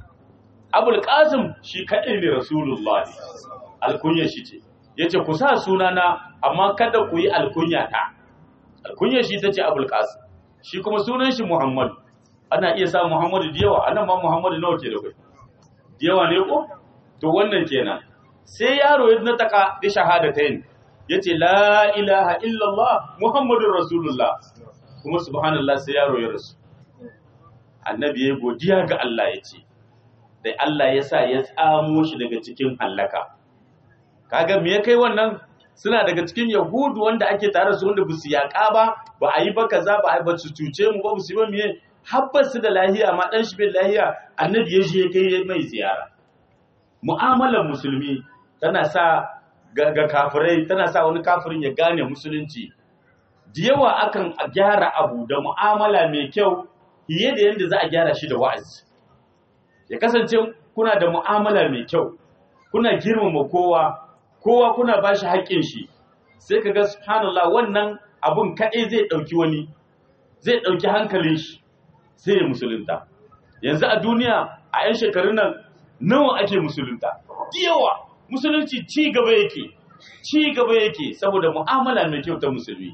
abul kasim shi kaɗai ne rasulullah alkunya shi ce ya ce ku sa sunana amma kada ku yi alkunya ta alkunya shi ta ce abul kasim shi kuma sunan shi Muhammadu ana iya sa Muhammadu da yawa anan ma Muhammadu nawa ke da kai da yawa ne ko to wannan kenan sai yaro ya nataka da shahadatayn yace la ilaha illallah muhammadur rasulullah kuma subhanallah sai yaro ya rasu annabi ya godiya ga Allah yace da Allah ya sa ya tsamo shi daga cikin hallaka kaga me ya kai wannan suna daga cikin yahudu wanda ake tare su wanda busu yaƙa ba ba a yi ba kaza ba a ba su cuce mu ba su yi ba miye habbar su da lahiya ma dan shi bin lahiya annabi ya je kai mai ziyara mu'amalar musulmi tana sa ga, ga kafirai tana sa wani kafirin ya gane musulunci da yawa akan gyara abu da mu'amala mai kyau fiye da yadda za a gyara shi da wa'azi ya kasance kuna da mu'amala mai kyau kuna girmama kowa kowa kuna ba shi haƙƙin shi sai ka ga subhanallah wannan abun kaɗai zai ɗauki wani zai ɗauki hankalin shi sai ya musulunta yanzu a duniya a 'yan shekarun nan nawa ake musulunta yawa musulunci ci gaba yake ci gaba yake saboda mu'amala mai kyau ta musulmi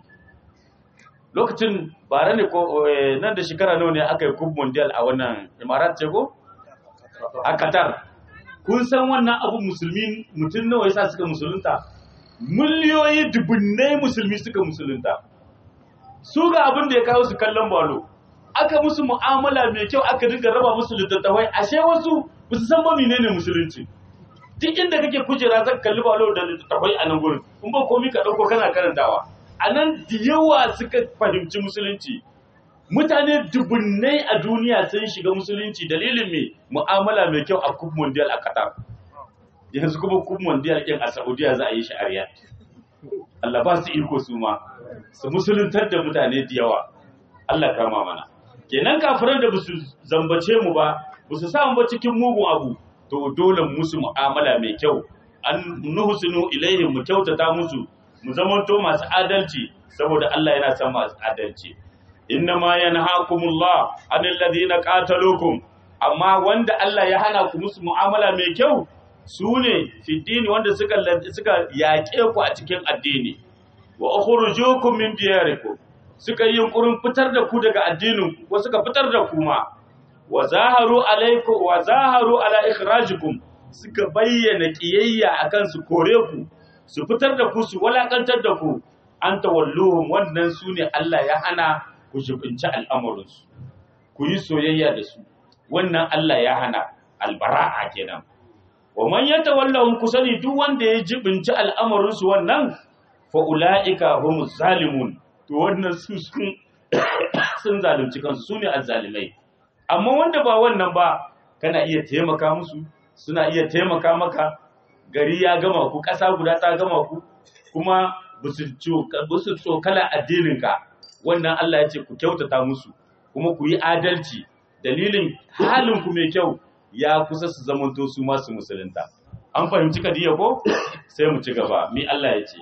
lokacin bara ne ko nan da shekara nawa ne aka yi kub mondial a wannan imarat ce ko a qatar kun san wannan abu musulmi mutum nawa yasa suka musulunta miliyoyi dubunnai musulmi suka musulunta su ga abin da ya kawo su kallon balo aka musu mu'amala mai kyau aka dinga raba musu littattafai ashe wasu ba su san ba menene musulunci duk inda kake kujera zan kalli balo da littattafai a nan gurin in ba komi ka dauko kana karantawa a nan da yawa suka fahimci musulunci mutane dubunnai a duniya sun shiga musulunci dalilin mai mu'amala mai kyau a kub mondial a qatar yanzu kuma kub mondial ɗin a saudiya za a yi shi a riyadh Allah ba su iko su ma su musuluntar da mutane da yawa Allah kama mana kenan kafiran da basu zambace mu ba basu sa mu ba cikin mugun abu to dole musu mu'amala mai kyau an nuhsinu ilaihim mu kyautata musu mu zamanto masu adalci saboda Allah yana son masu adalci innama yanhaakumullah anil ladina qataluukum amma wanda Allah ya hana ku musu mu'amala mai kyau su ne fiddini wanda suka suka yaƙe ku a cikin addini wa ukhrujukum min diyarikum suka yi yunkurin fitar da ku daga addinin ku ko suka fitar da ku ma wa zaharu alaikum wa zaharu ala ikhrajikum suka bayyana kiyayya akan su kore ku su fitar da ku su walakantar da ku an tawalluhum wannan su ne Allah ya hana ku jibinci al'amuransu ku yi soyayya da su wannan Allah ya hana albara'a kenan wa man yatawallahum ku sani duk wanda ya jibinci al'amuransu wannan fa ulaika humuz zalimun to wannan su sun sun zalunci kansu su ne azzalimai amma wanda ba wannan ba kana iya taimaka musu suna iya taimaka maka gari ya gama ku ƙasa guda ta gama ku kuma ba su tsokala addininka wannan Allah ya ce ku kyautata musu kuma ku yi adalci dalilin halinku mai kyau ya kusa su zamanto su masu musulunta an fahimci kadiya ko sai mu ci gaba mi Allah ya ce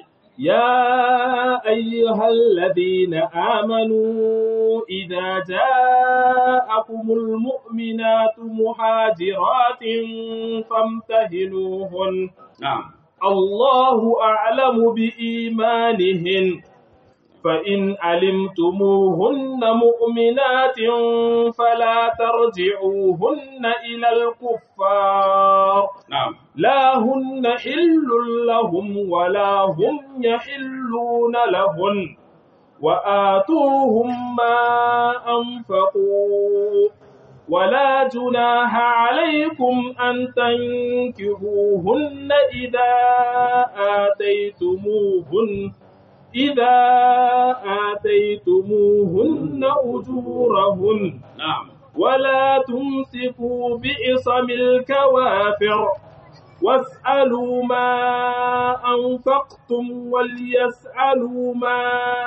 يا أيها الذين آمنوا إذا جاءكم المؤمنات مهاجرات فامتهنوهن na'am الله أعلم بإيمانهن فإن علمتموهن مؤمنات فلا ترجعوهن إلى الكفار na'am لا هن حل لهم ولا هم يحلون لهن وآتوهم ما أنفقوا ولا جناح عليكم أن تنكحوهن إذا آتيتموهن إذا آتيتموهن أجورهن na'am ولا تمسكوا بإصم الكوافر واسألوا ما أنفقتم وليسألوا ما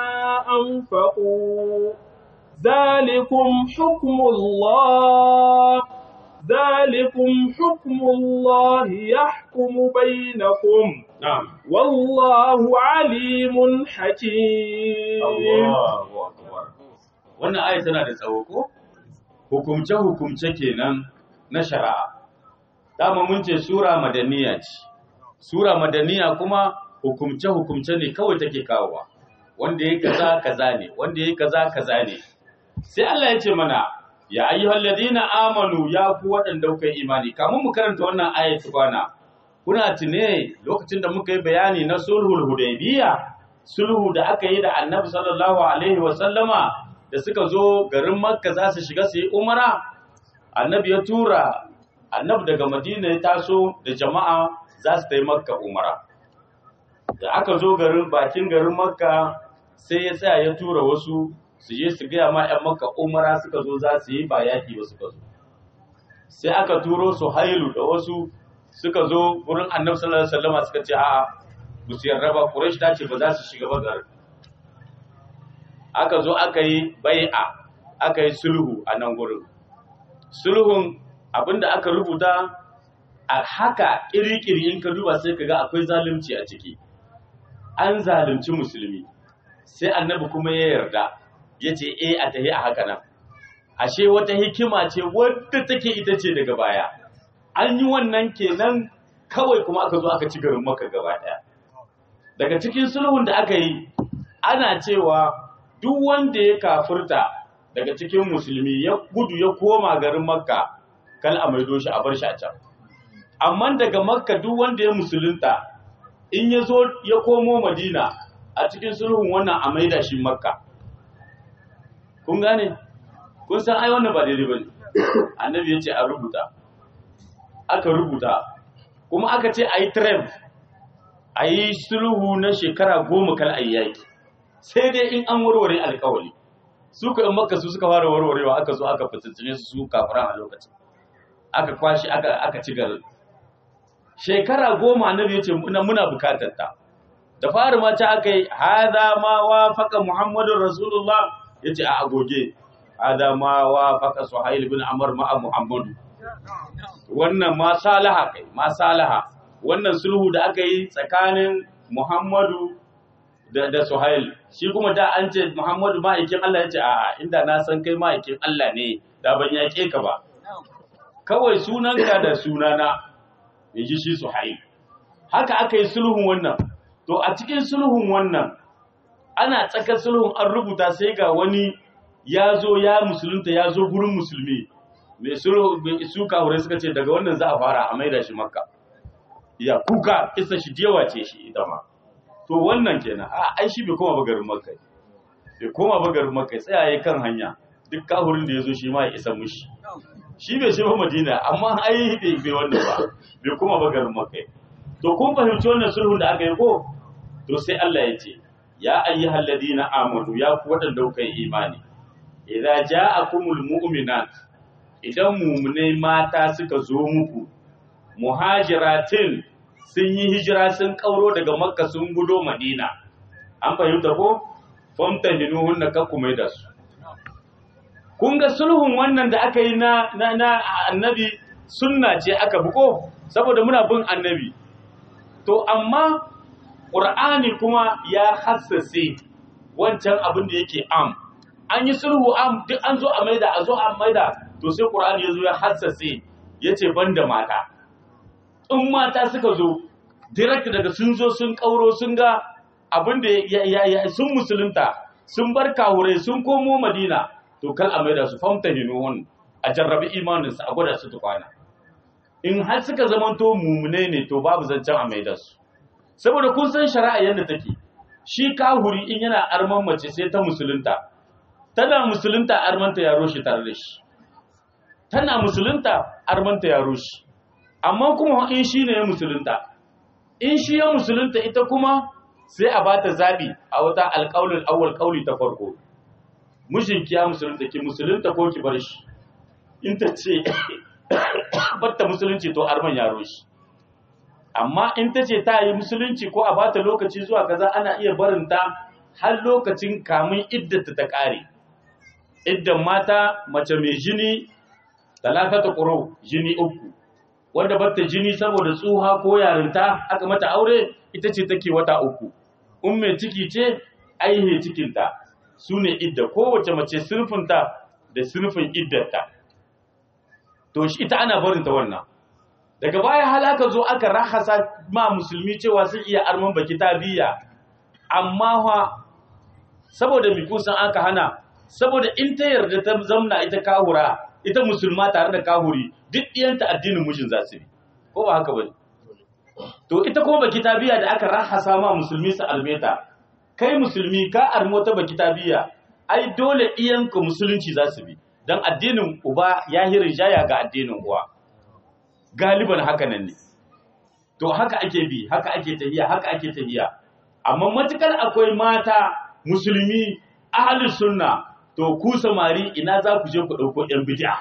أنفقوا ذلكم حكم الله ذلكم حكم الله يحكم بينكم na'am والله عليم حكيم Allahu akbar wannan aya tana da tsawo ko hukumce hukumce kenan na shari'a dama mun ce sura madaniya ce sura madaniya kuma hukumce hukumce ne kawai take kawowa wanda yayi kaza kaza ne wanda yayi kaza kaza ne sai Allah ya ce mana ya ayyuhal ladina amanu ya ku waɗanda kuka yi imani kamun mu karanta wannan ayat kwana kuna tune lokacin da muka yi bayani na sulhul hudaybiya sulhu da aka yi da annabi sallallahu alaihi wa sallama da suka zo garin makka za su shiga su yi umara annabi ya tura annabi daga madina ya taso da jama'a za su ta yi makka umara da aka zo garin bakin garin makka sai ya tsaya ya tura wasu su je su gaya ma 'yan makka umara suka zo za su yi ba yaki ba suka zo sai aka turo su hailu da wasu suka zo wurin annabi sallallahu alaihi wasallam suka ce a'a ba su yarda ba quraish ta ce ba za su shiga ba garin aka zo aka yi bai'a aka yi sulhu a nan gurin sulhun abinda aka rubuta a haka kirikiri in ka duba sai ka ga akwai zalunci a ciki an zalunci musulmi sai annabi kuma ya yarda ya ce e a tahi a haka nan ashe wata hikima ce wadda take ita ce daga baya an yi wannan kenan kawai kuma aka zo aka ci garin maka gaba daya daga cikin sulhun da aka yi ana cewa duk wanda ya kafurta daga cikin musulmi ya gudu ya koma garin makka kal a maido shi a bar shi a can amma daga makka duk wanda ya musulunta in ya zo ya komo madina a cikin sulhun wannan a maida shi makka kun gane kun san ai wannan ba daidai bane annabi ya ce a rubuta aka rubuta kuma aka ce a yi trem a yi sulhu na shekara goma kal ayyaki sai dai in an warware alkawali su ka in makka su suka fara warwarewa aka zo aka fitattune su su kafiran a lokacin aka kwashi aka aka ci garin shekara goma annabi ya ce muna bukatar ta da fari ma ta aka yi hada ma wa faka muhammadun rasulullah ya ce a agoge hada ma wa faka suhail bin amr ma'a muhammadu wannan ma salaha kai ma salaha wannan sulhu da aka yi tsakanin muhammadu da, da suhail shi kuma da an ce muhammadu ma'aikin allah ya ce a'a inda na san kai ma'aikin allah ne da ban yaƙe ka ba kawai sunanka da sunana ya ji shi suhail haka aka yi sulhun wannan to a cikin sulhun wannan ana tsakar sulhun an rubuta sai ga wani ya zo ya musulunta ya zo gurin musulmi mai sulhu su kawure suka ce daga wannan za a fara a maida shi makka ya kuka isa shi dewa ce shi ita ma to wannan kenan a ai shi bai koma bagarin makka bai koma bagarin makka tsayaye kan hanya duk kahurin da ya zo shi ma ya isa mushi shi bai shi ba madina amma ai bai bai wannan ba bai koma bagarin makka to kun fahimci wannan sulhun da aka yi ko to sai Allah ya ce ya ayyuhal ladina amanu ya ku wadanda kuka yi imani idza ja'akumul mu'minat idan mu'minai mata suka zo muku muhajiratin sun yi hijira sun kauro daga makka sun gudo madina an fahimta ko famtahinuhunna kakkumai da su kun ga sulhun wannan da aka yi na na, na annabi sunna ce aka buko saboda muna bin annabi to amma ƙur'ani kuma ya hassase wancan abin da yake am an yi sulhu am duk an zo a maida a zo a maida to sai ƙur'ani ya zo ya hassase ya ce ban da mata in mata suka zo direct daga sun zo sun ƙauro sun ga abin da ya sun musulunta sun bar kawurai sun komo madina to kal a maida su famta hinuhun a jarrabi imaninsu a gwada su tukwana in har suka zamanto mumune ne to babu zancen a maida su saboda kun san shari'a yadda take shi kahuri in yana arman mace sai ta musulunta tana musulunta armanta ya roshi tare da shi tana musulunta armanta ya roshi amma kuma in shi ne ya musulunta in shi ya musulunta ita kuma sai a bata zabi a wata alƙaulin awwal ƙauli ta farko mijinki ya musulunta ki musulunta ko ki bar shi in ta ce batta musulunci to arman ya roshi amma in ta ce ta yi musulunci ko a bata lokaci zuwa kaza ana iya barinta har lokacin kamun iddata ta ƙare iddan mata mace mai jini talakata ƙuro jini uku wanda bata jini saboda tsuha ko yarinta aka mata aure ita ce take wata uku in mai ciki ce aihe cikinta su ne idda kowace mace sunfinta da sunfin iddata to shi ita ana barinta wannan daga baya halaka zo aka rahasa ma musulmi cewa sun iya arman baki ta biya amma fa saboda mi kusan aka hana saboda in ta yarda ta zamna ita kahura ita musulma tare da kahuri duk ɗiyanta addinin mijin za su bi ko ba haka bane to ita kuma baki tabiya da aka rahasa ma musulmi su almeta kai musulmi ka armo ta baki tabiya ai dole iyanka musulunci za su bi dan addinin uba ya hirin jaya ga addinin uwa galiban haka nan ne to haka ake bi haka ake tahiya haka ake tahiya amma matukar akwai mata musulmi ahlus sunna to ku samari ina za ku je ku dauko yan bid'a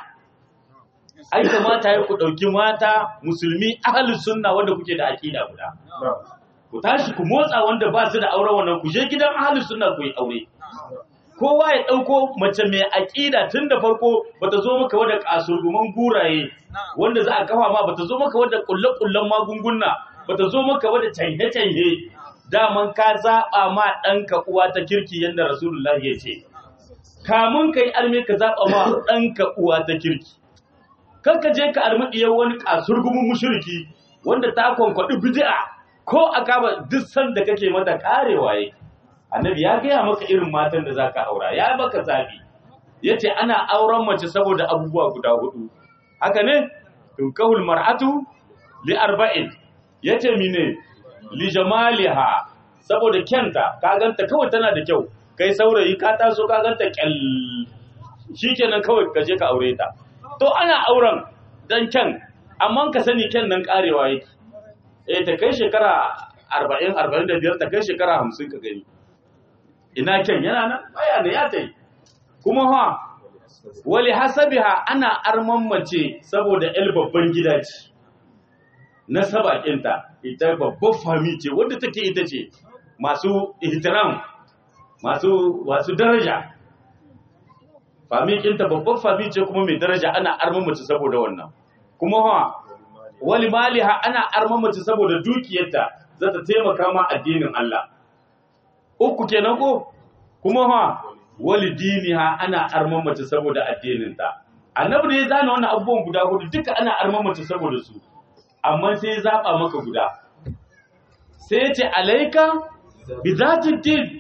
ai kamata ya ku dauki mata musulmi ahlus sunna wanda kuke da aqida guda ku tashi ku motsa wanda ba su da auren wannan ku je gidan ahlus sunna ku yi aure kowa ya ɗauko mace mai aƙida tun da farko bata zo maka wadda kasurguman guraye wanda za a kafa ma bata zo maka wadda ƙulle-ƙullen magunguna bata zo maka wadda canje-canje daman ka zaɓa ma ɗanka uwa ta kirki yadda rasulullah ya ce kamun ka yi arme ka zaɓa ma ɗanka uwa ta kirki kan ka je ka armi ɗiyar wani kasurgumin mushriki wanda ta kwankwaɗi bid'a ko a kama duk sanda kake mata karewa yake annabi ya gaya maka irin matan da zaka aura ya baka zabi yace ana auren mace saboda abubuwa guda hudu haka ne tunkahul mar'atu li arba'in yace mine li jamaliha saboda kyanta ka ganta kawai tana da kyau kai saurayi ka taso ka ganta kyal shikenan kawai ka je ka aure ta to ana auren dan kyan amma ka sani kyan nan karewa yake eh ta kai shekara 40 45 ta kai shekara 50 ka gani ina kyan yana nan baya ne ya tai kuma ha wali hasabiha ana arman mace saboda el babban gida ce na sabakinta ita babban fami ce wadda take ita ce masu ihtiram masu masu daraja fami kinta babban fami ce kuma mai daraja ana arman mace saboda wannan kuma ha wali maliha ana arman mace saboda dukiyarta za ta taimaka ma addinin Allah uku kenan ko kuma ha walidiniha ana arman mace saboda addininta annabi ne ya zana wannan abubuwan guda hudu duka ana arman mace saboda su amma sai ya zaba maka guda sai ya ce alaika bi zati din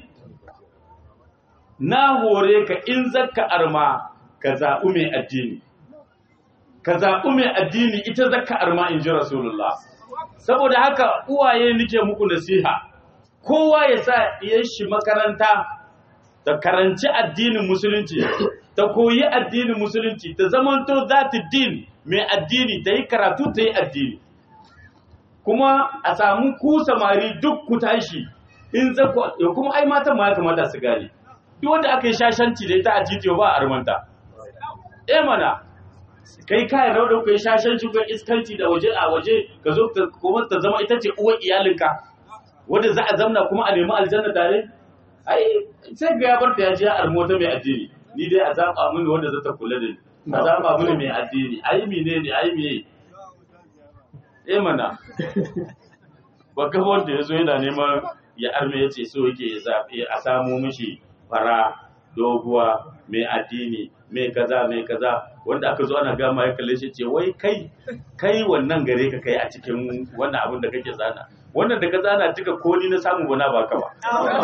na hore ka in zakka arma ka zaɓi mai addini ka zaɓi mai addini ita zakka arma in ji rasulullah saboda haka uwaye nike muku nasiha kowa ya sa ɗiyar shi makaranta ta karanci addinin musulunci ta koyi addinin musulunci ta zamanto za ta din mai addini ta yi karatu ta yi addini kuma a samu ku samari duk ku tashi in zakwa ya kuma ai matan ma ya kamata su gane duk wanda aka yi shashanci da ita a titiyo ba a armanta eh mana kai kayan rau da kai shashanci ko iskanci da waje a waje ka zo ta kuma ta zama ita ce uwar iyalinka wanda za a zamna kuma a nemi aljanna tare ai sai ga ya barta ya je ya armo ta mai addini ni dai a zaba mini wanda zata kula da ni a zaba mini mai addini ai mine ne ai me eh mana ba ga wanda yazo yana neman ya arme ya ce so yake ya zabe a samu mishi fara doguwa mai addini mai kaza mai kaza wanda aka zo ana gama ya kalle shi ce wai kai kai wannan gare ka kai a cikin wannan abin da kake zana wannan da ka zana duka ko ni na samu bana baka ba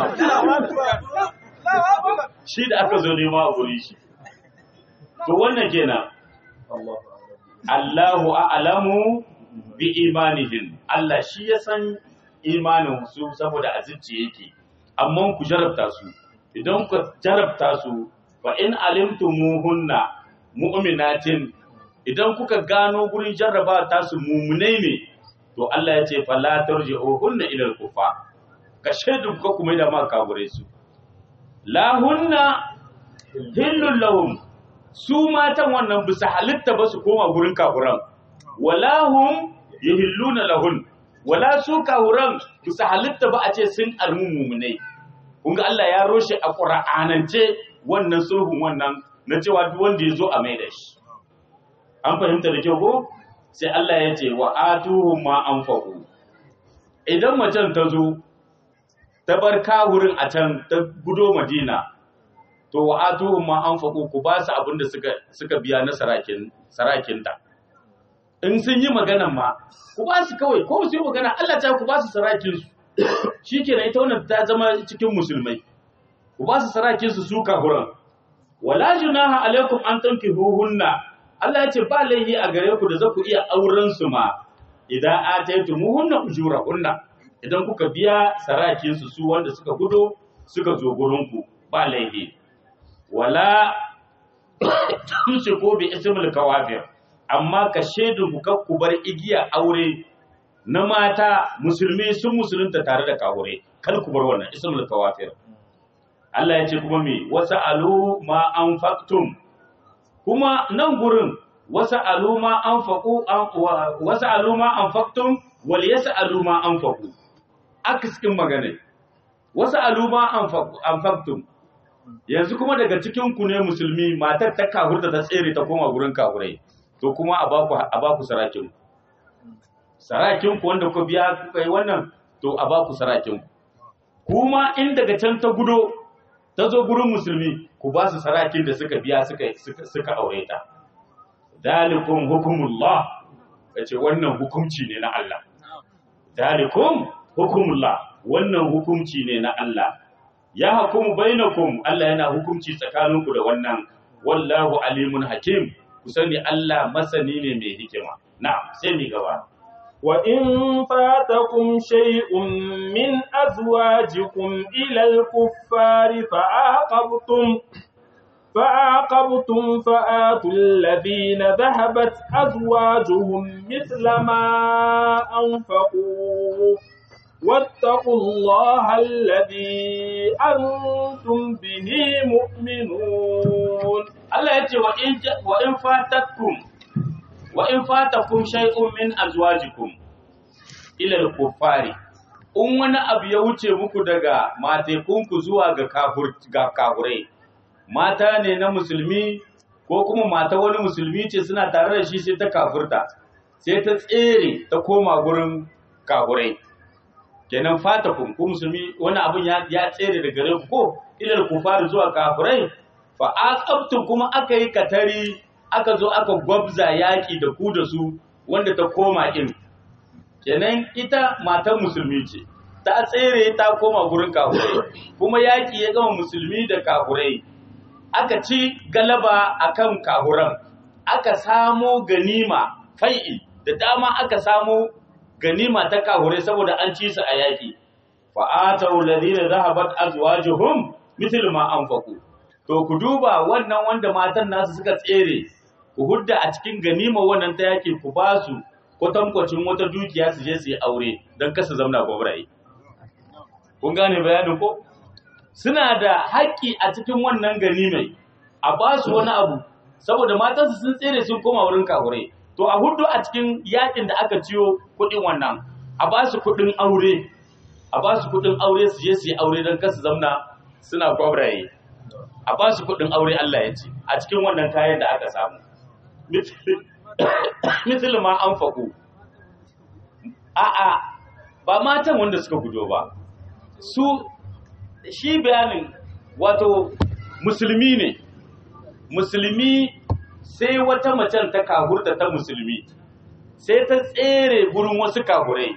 shi da aka zo nema a guri shi to wannan kenan Allahu a'lamu bi imanihim Allah shi ya san imanin su saboda azicci yake amma ku jarabta su idan ku jarabta su fa in alimtumuhunna mu'minatin idan kuka gano gurin jarraba ta su mumunai ne to Allah ya ce fala tarji'uhunna ila al-kufa ka shaidu ka kuma da ma kagure su la hunna hillul lahum su matan wannan bisa halitta ba su koma gurin kafuran wala hum yahilluna lahun wala su kafuran bisa halitta ba a ce sun armu mumunai kun ga Allah ya roshe a qur'anance wannan sulhun wannan na cewa duk wanda ya zo a maida shi an fahimta da kyau ko sai Allah ya ce wa atuhum ma anfaqu idan macen ta zo ta bar kawurin a can ta gudo Madina to wa atuhum ma anfaqu ku ba su abin da suka suka biya na sarakin sarakinta in sun yi magana ma ku ba su kawai ko su yi magana Allah ta ku ba su sarakin su shikenan ita wannan ta zama cikin musulmai ku ba su sarakin su su kafuran wala junaha alaikum an tankihuhunna Allah ya ce ba laihi a gare ku da za ku iya auren su ma idan ataytumuhunna ujurahunna idan kuka biya sarakin su su wanda suka gudo suka zo gurin ku ba laihi wala tumsiku bi ismil kawafir amma ka shaidu ku kar ku bar igiya aure na mata musulmi sun musulunta tare da kawure kar ku bar wannan ismul kawafir Allah ya ce kuma me wasa alu ma anfaqtum kuma nan gurin wasa alu ma anfaqu wasa alu ma anfaqtum wal yasalu ma anfaqu akiskin magana wasa alu ma anfaqtum yanzu kuma daga cikin ku ne musulmi matar ta kahurta ta tsere ta koma gurin kahurai to kuma a baku a baku sarakin sarakin ku wanda ku biya kuka yi wannan to a baku sarakin ku kuma in daga can ta gudo ta zo gurin musulmi ku ba su sarakin da suka biya suka suka, suka aure ta dalikum hukumullah kace wannan hukunci ne na Allah dalikum hukumullah wannan hukunci ne na Allah ya hukumu bainakum Allah yana hukunci tsakaninku da wannan wallahu alimun hakim ku sani Allah masani ne mai hikima na'am sai mi gaba وإن فاتكم شيء من أزواجكم إلى الكفار فعاقبتم فعاقبتم فآتوا الذين ذهبت أزواجهم مثل ما أنفقوا واتقوا الله الذي أنتم به مؤمنون Allah ya ce wa in fatakum wa in fatakum shay'un min azwajikum ila al-kuffari in wani abu ya wuce muku daga matekunku zuwa ga kafur ga kafurai mata ne na musulmi ko kuma mata wani musulmi ce suna tare da shi sai ta kafurta sai ta tsere ta koma gurin kafurai kenan fatakum ku musulmi wani abun ya, ya tsere daga gare ku ko ila al-kuffari zuwa kafurai fa aqabtum kuma aka yi katari aka zo aka gwabza yaƙi da ku da su wanda ta koma in kenan ita matan musulmi ce ta tsere ta koma gurin kafurai kuma yaƙi ya gama musulmi da kafurai aka ci galaba akan kafuran aka samo ganima fai'i da dama aka samo ganima ta kafurai saboda an ci su a yaƙi fa'atau ladina zahabat azwajuhum mithl ma anfaqu to ku duba wannan wanda matan nasu suka tsere ku hudda a cikin ganima wannan ta yake ku ba su kwatankwacin wata dukiya su je su yi aure don kasa zamna gwabraye. Kun gane bayanin ko? Suna da haƙƙi a cikin wannan ganimai a ba su wani abu saboda matansu sun tsere sun koma wurin kahure. To a hudu a cikin yakin da aka ciyo kuɗin wannan a ba su kuɗin aure a ba su kuɗin aure su je su yi aure don kasa zamna suna gwabraye. A ba su kuɗin aure Allah ya ce a cikin wannan kayan da aka samu. misali ma an faku a'a ba matan wanda suka gudo ba su shi bayanin wato musulmi ne musulmi sai wata macen ta kahurta ta musulmi sai ta tsere gurin wasu kahurai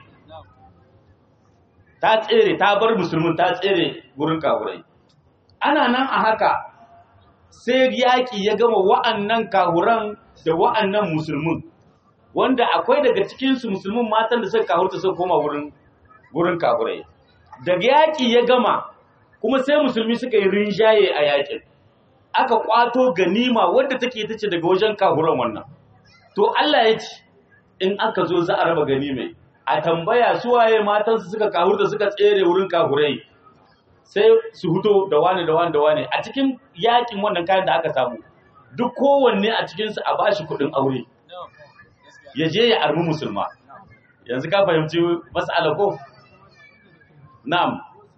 ta tsere ta bar musulmin ta tsere gurin kahurai ana nan a haka sai yaƙi ya gama wa'annan kahuran da wa'annan musulmin wanda akwai daga cikinsu musulmin matan da suka kahurta suka koma wurin wurin kahurai daga yaƙi ya gama kuma sai musulmi suka yi rinjaye a yaƙin aka kwato ganima wadda take ta ce daga wajen kahuran wannan to Allah ya ce in aka zo za a raba ganimai a tambaya su waye matansu suka kahurta suka tsere wurin kahurai sai su huto da wani da wani da wani a cikin yakin wannan kayan da aka samu duk kowanne a cikinsu a bashi kuɗin aure ya je ya armi musulma yanzu ka fahimci mas'ala ko na'am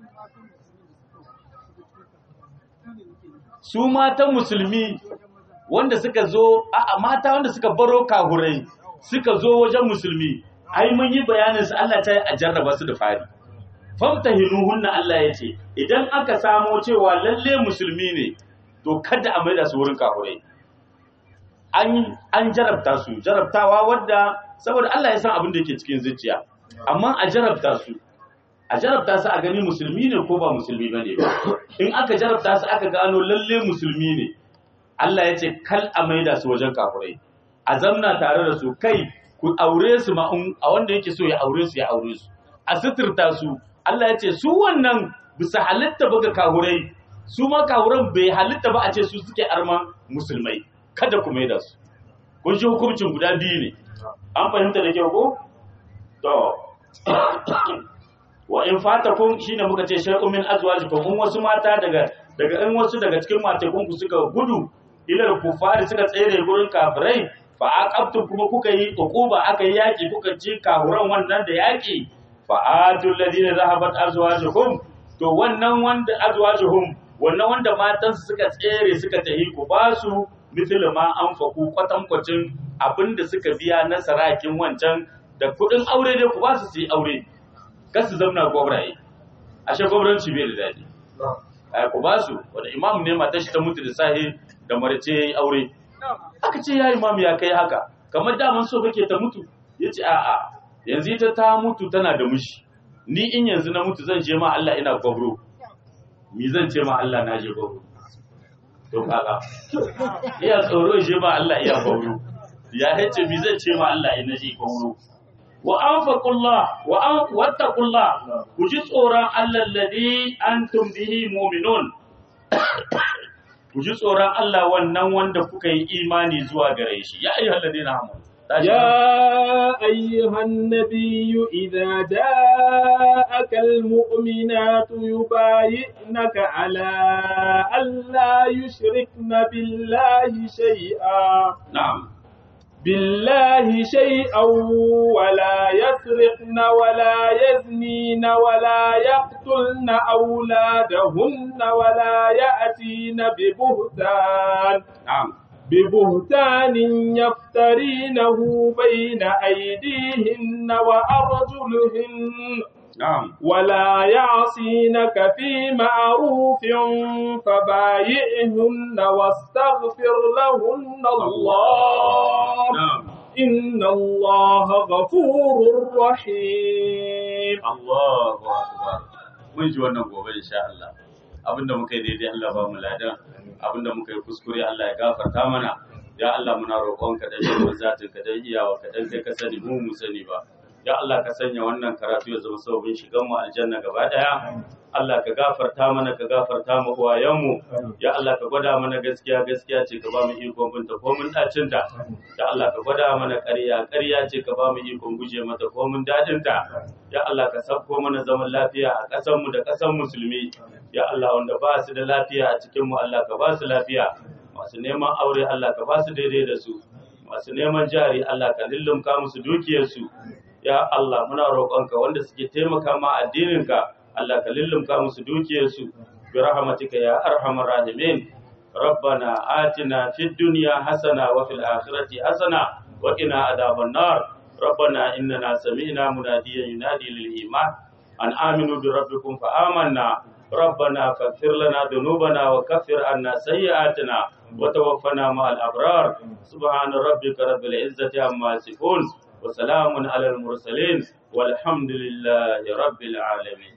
su matan musulmi wanda suka zo a mata wanda suka baro kahurai suka zo wajen musulmi ai mun yi bayanin su Allah ta yi a jarraba su da fari famtahinuhunna Allah ya ce idan aka samo cewa lalle musulmi ne to kada a maida su wurin kafurai an an jarabta su jarabtawa wadda saboda Allah ya san abin da yake cikin zuciya amma a jarabta su a jarabta su a gani musulmi ne ko ba musulmi bane ba in aka jarabta su aka gano lalle musulmi ne Allah ya ce kal a maida su wajen kafurai a zamna tare da su kai ku aure su ma a wanda yake so ya aure su ya aure su a suturta su Allah ya ce su wannan bisa halitta ba ga kahurai su ma kahuran bai halitta ba a ce su suke arman musulmai kada ku maida su kun shi hukuncin guda biyu ne an fahimta da kyau ko to wa in fatakum shine muka ce shay'un min azwajikum in wasu mata daga daga in wasu daga cikin matakun ku suka gudu ilal kufari suka tsere gurin kafirai fa aqabtum kuma kuka yi uquba aka yi yaki kuka ci kahuran wannan da yaki fa atul ladina zahabat azwajuhum to wannan wanda azwajuhum wannan wanda matan suka tsere suka tahi ku ba su mithlu ma anfaqu kwatankwacin abinda suka biya na sarakin wancan da kudin aure dai ku ba su su yi aure kar su zamna gwabraye ashe gwabranci bai da daɗi ai ku ba su wanda imam ne mata shi ta mutu da sahi da marace yayi aure aka ce ya imam ya kai haka kamar daman so kake ta mutu yace a a yanzu ita ta mutu tana da mushi ni in yanzu na mutu zan je ma Allah ina gwabro mi zan ce ma Allah na je gwabro to kaga iya tsoro je ma Allah iya gwabro ya yace mi zan ce ma Allah ina je gwabro wa anfaqullah wa an wattaqullah ku ji tsoron Allah alladhi antum bihi mu'minun ku ji tsoron Allah wannan wanda kuka yi imani zuwa gare shi ya ayyuhal ladina amanu يا أيها النبي إذا جاءك المؤمنات يبايعنك على ألا يشركن بالله شيئا na'am بالله شيئا ولا يسرقن ولا يزنين ولا يقتلن أولادهن ولا يأتين ببهتان na'am ببهتان يفترينه بين أيديهن وأرجلهن na'am ولا يعصينك في معروف فبايعهن واستغفر لهن الله na'am إن الله غفور رحيم Allahu akbar mun ji wannan gobe insha Allah abinda muka yi daidai Allah ba mu ladan abinda muka yi kuskure Allah ya gafarta mana ya Allah muna roƙonka da yawan zatin ka dan iyawa ka dan kai ka sani mu mu sani ba ya Allah ka sanya wannan karatu ya zama sababin shigan mu aljanna gaba daya Allah ka gafarta mana ka gafarta mu uwayenmu ya Allah ka gwada mana gaskiya gaskiya ce ka ba mu ikon binta ko mun dacin ta ya Allah ka gwada mana ƙarya ƙarya ce ka ba mu ikon guje mata ko mun dadin ta ya Allah ka sabko mana zaman lafiya a ƙasar mu da ƙasar musulmi ya Allah wanda ba su da lafiya a cikin mu Allah ka ba su lafiya masu neman aure Allah ka ba su daidai da su masu neman jari Allah ka lullumka musu dukiyarsu ya Allah muna roƙonka wanda suke taimaka ma addininka Allah ka lullumka musu dukiyarsu bi rahmatika ya arhamar rahimin ربنا آتنا في الدنيا حسنة وفي الآخرة حسنة وقنا عذاب النار ربنا إننا سمعنا مناديا ينادي للإيمان أن آمنوا بربكم فآمنا ربنا فاغفر لنا ذنوبنا وكفر عنا سيئاتنا وتوفنا مع الأبرار سبحان ربك رب العزة عما يصفون وسلام على المرسلين والحمد لله رب العالمين